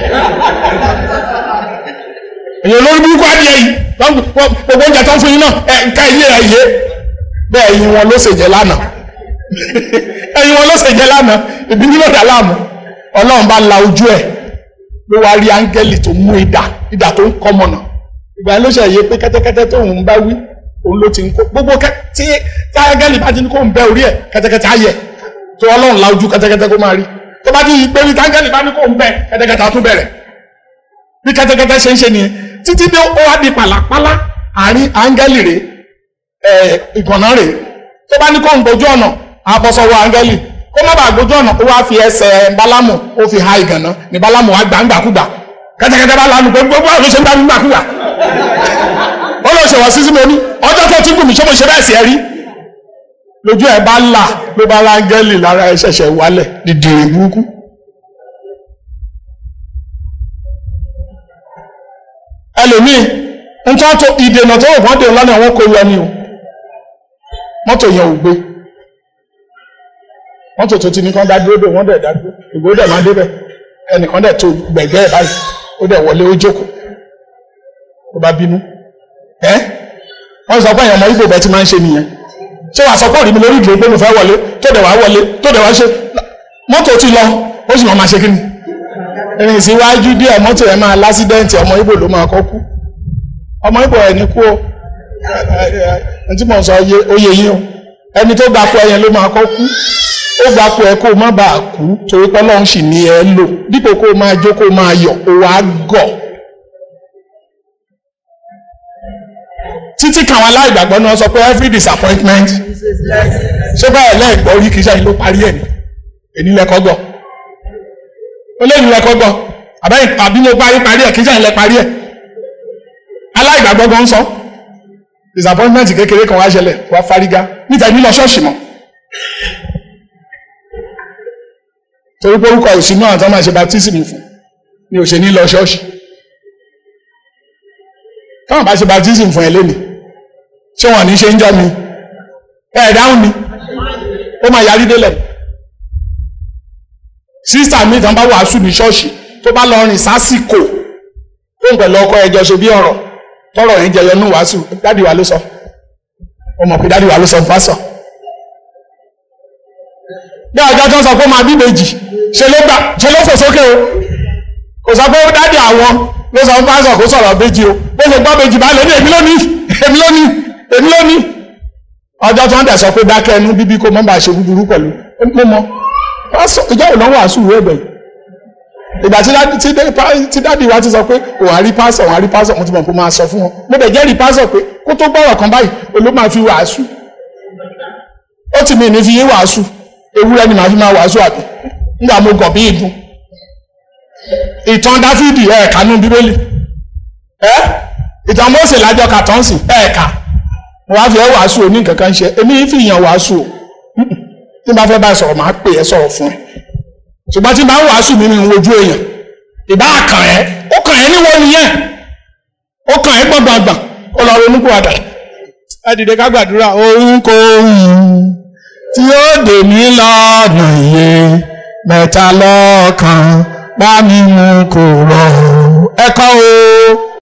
èèyàn lórí burúkú adìẹ yìí gbogbo oúnjẹ tó ń fún yín náà ẹ nǹka ilé ẹ yé bẹ́ẹ̀ ẹ̀yin wọn ló ṣèjẹ lánàá ẹ̀yin wọn ló ṣèjẹ lánàá ìbínú ló dà láàmú Ọlọ́run bá la ojú ẹ̀ ló wá rí áńgẹ́lì tó mú idà idà tó ń kọ́ mọ̀nà ìgbà yẹn ló ṣe yé pé kẹ́tẹ́kẹ́tẹ́ tó ń bá wí òun ló ti ń kó gbogbo kẹ́ tí tí áńgẹ́lì bá ti ní kó ń bẹ orí ẹ̀ kẹ́tẹ́kẹ́tẹ́ á yẹ tó Ọlọ́run la ojú kẹ́tẹ́kẹ́tẹ́ kó máa rí tó bá ti yí pé áńgẹ́lì bá ní kó ń bẹ kẹ́tẹ́kẹ́tẹ́ á tún bẹ̀rẹ̀ bí kẹ́tẹ́kẹ́tẹ́ ṣe ń ṣe nìyẹn títí dé ó wá di pàlàpàlà àárín áńgẹ́lì rè ẹ ìgànnà rè tó bá ní kó ń gbójú ọ̀nà àbọ̀sọ̀wọ́ áńgẹ́lì kó má bàa gbójú ọ̀nà ó wá fi ẹsẹ̀ bálámù ó fi ha ìgànnà ní bálámù wá gbàǹgbàkúgbà kẹ́tẹ́kẹ́tẹ́ bá lanu pé gbogbo àwọn ṣe ń bá mi gbàkúgbà ó lọ ṣèwọ̀ sísí mi ní ọjọ́ tó ti gùn mí ṣé mo ṣe bẹ́ẹ̀ sí ẹ rí lójú ẹ bá là ló bá áńgẹ́lì lára ẹ ṣẹ̀ṣẹ̀ wálẹ̀ dìdìrì burúkú ẹlòmíì nǹkan tó ìdènà tó wọ́n dè lọ́nà wọn kò yọ ni o mọ́tò yẹn ò gbé mọ́tò tó ti ní kán dá dúró dè wọ́n dẹ̀ dá dúró ìgbó dẹ̀ máa débẹ̀ ẹnìkan dẹ̀ tó gbẹ̀gbẹ́ ẹ̀ báyìí ó dẹ̀ wọlé ó jókòó ó bá bínú ẹ́ wọ́n sọ pé èèyàn ọmọ Ìgbò bẹ́ẹ̀ ti máa ń ṣe nìyẹn ṣé wàá sọ pé òrìmi lórí ìdúró pé mo fẹ́ wọlé tó dẹ̀ wá wọlé tó dẹ̀ wá ṣe mọ́tò ti lọ ó sì máa ṣe kí ni ìrìn síwájú díẹ̀ mọ́tò ẹ̀ máa lásídẹ́ǹtì ọmọ Ìgbò ló máa kọ́ kú ọmọ Ìgbò ẹ̀ ní kú o ẹ̀ tí mo sọ oyè yín o ẹni tó gbapò ẹyẹn ló máa kọ́ kú ó gbapò ẹ kó o má bàa kú torí pé Ọlọ́run sì ní ẹ lò dípò kó o máa jó kó o máa yọ̀ o wá gọ̀ títí kan àwọn aláìgbàgbọ́ náà sọ pé every disappointment ṣé báyìí lẹ́ẹ̀gbọ́ rí kìí ṣe ló parí ẹ̀ ní èní lẹ́kọ́ gbọ́ ó lé ìlú ẹ̀kọ́ gbọ́ àbẹ́yìn àbí mo parí parí ẹ̀ kí sẹ́yìn lẹ parí ẹ̀ aláìgbàgbọ́ gan sọ disappointment kékeré kan wá ṣẹlẹ̀ wá fárígá níta ní lọ ṣọ́ọ̀ṣì mọ́ torí pé orúkọ ìsìn náà tó máa ṣe baptism fún ni ò ṣe ní lọ ṣọ́ọ̀ṣì táwọn bá ṣe baptism fún ẹ lónìí ṣé wọn ní ṣe ń jọ mi ẹ dáhùn mi ó máa yarí délẹ̀ sísítà mi tán bá wàásù ní ṣọ́ọ̀ṣì tó bá lọ rìn sásìkò tó ń pẹ̀lú ọkọ ẹjọ́ ṣe bí ọ̀rọ̀ tọrọ yẹn jẹyọ ní wàásù dádì wa ló sọ ó mọ̀ pé dádì wa ló sọ fún pásọ̀ bí ọjọ́ tó ń sọ pé ó máa bí méjì ṣe ló gbà ṣe ló fò sókè o kò sọ pé dádì àwọn ló sọ fún pásọ̀ kó sọ̀rọ̀ méjì o bó ṣe gbọ́ méjì bá lè ní èmi lónìí èmi lónìí èmi lónìí ọjọ́ tó ń dẹ̀ sọ pé dákẹ́ ẹnu bíbí kó mọ́ bá ṣe búburú pẹ̀lú mo mọ ìjọ ìlọ́wọ́ àṣù rẹ̀ bẹ̀yìn ìgbà tí dádì tí dé- tí dádì wa ti sọ pé òun àrí pásọ̀ òun àrí pásọ̀ mo ti mọ̀ pé máa sọ fún wọn mo dẹ̀ jẹ́rìí pásọ̀ pé kó tó gbọ́rọ̀ kan báyìí olú máa fi wàásù ó ti mi ní fi yé wàásù ewúrẹ́ ni màá fi máa wàásù àbí nígbà mo gọ̀ bí ìdun ìtàn dáfídì ẹ̀ kánú bíbélì ẹ́ ìtàn Mósè lájọ kàtọ́ǹsì ẹ̀ kà mo wá fi ẹ́ wàásù òní nǹkan kan ṣe èmi fi yàn wàásù o tí n bá fẹ́ bá ẹ sọ̀rọ̀ màá pè ẹ́ sọ̀rọ̀ fún ẹ ṣùgbọ́n tí n bá ń wàásù mi mi ń wojú èèyàn ìbá kàn ẹ́ ó kàn ẹ́ níwọ̀ nìyẹn ó kàn ẹ́ gbọ̀ngbọ̀ngbọ̀n ó lọ ronú kó padà ẹ dìde ká gbàdúrà ohunkóhun tí ó dè mí lọ́nà iye mẹ́ta lọ́kàn bá mi mú kó rọ̀ ẹ kọ́ o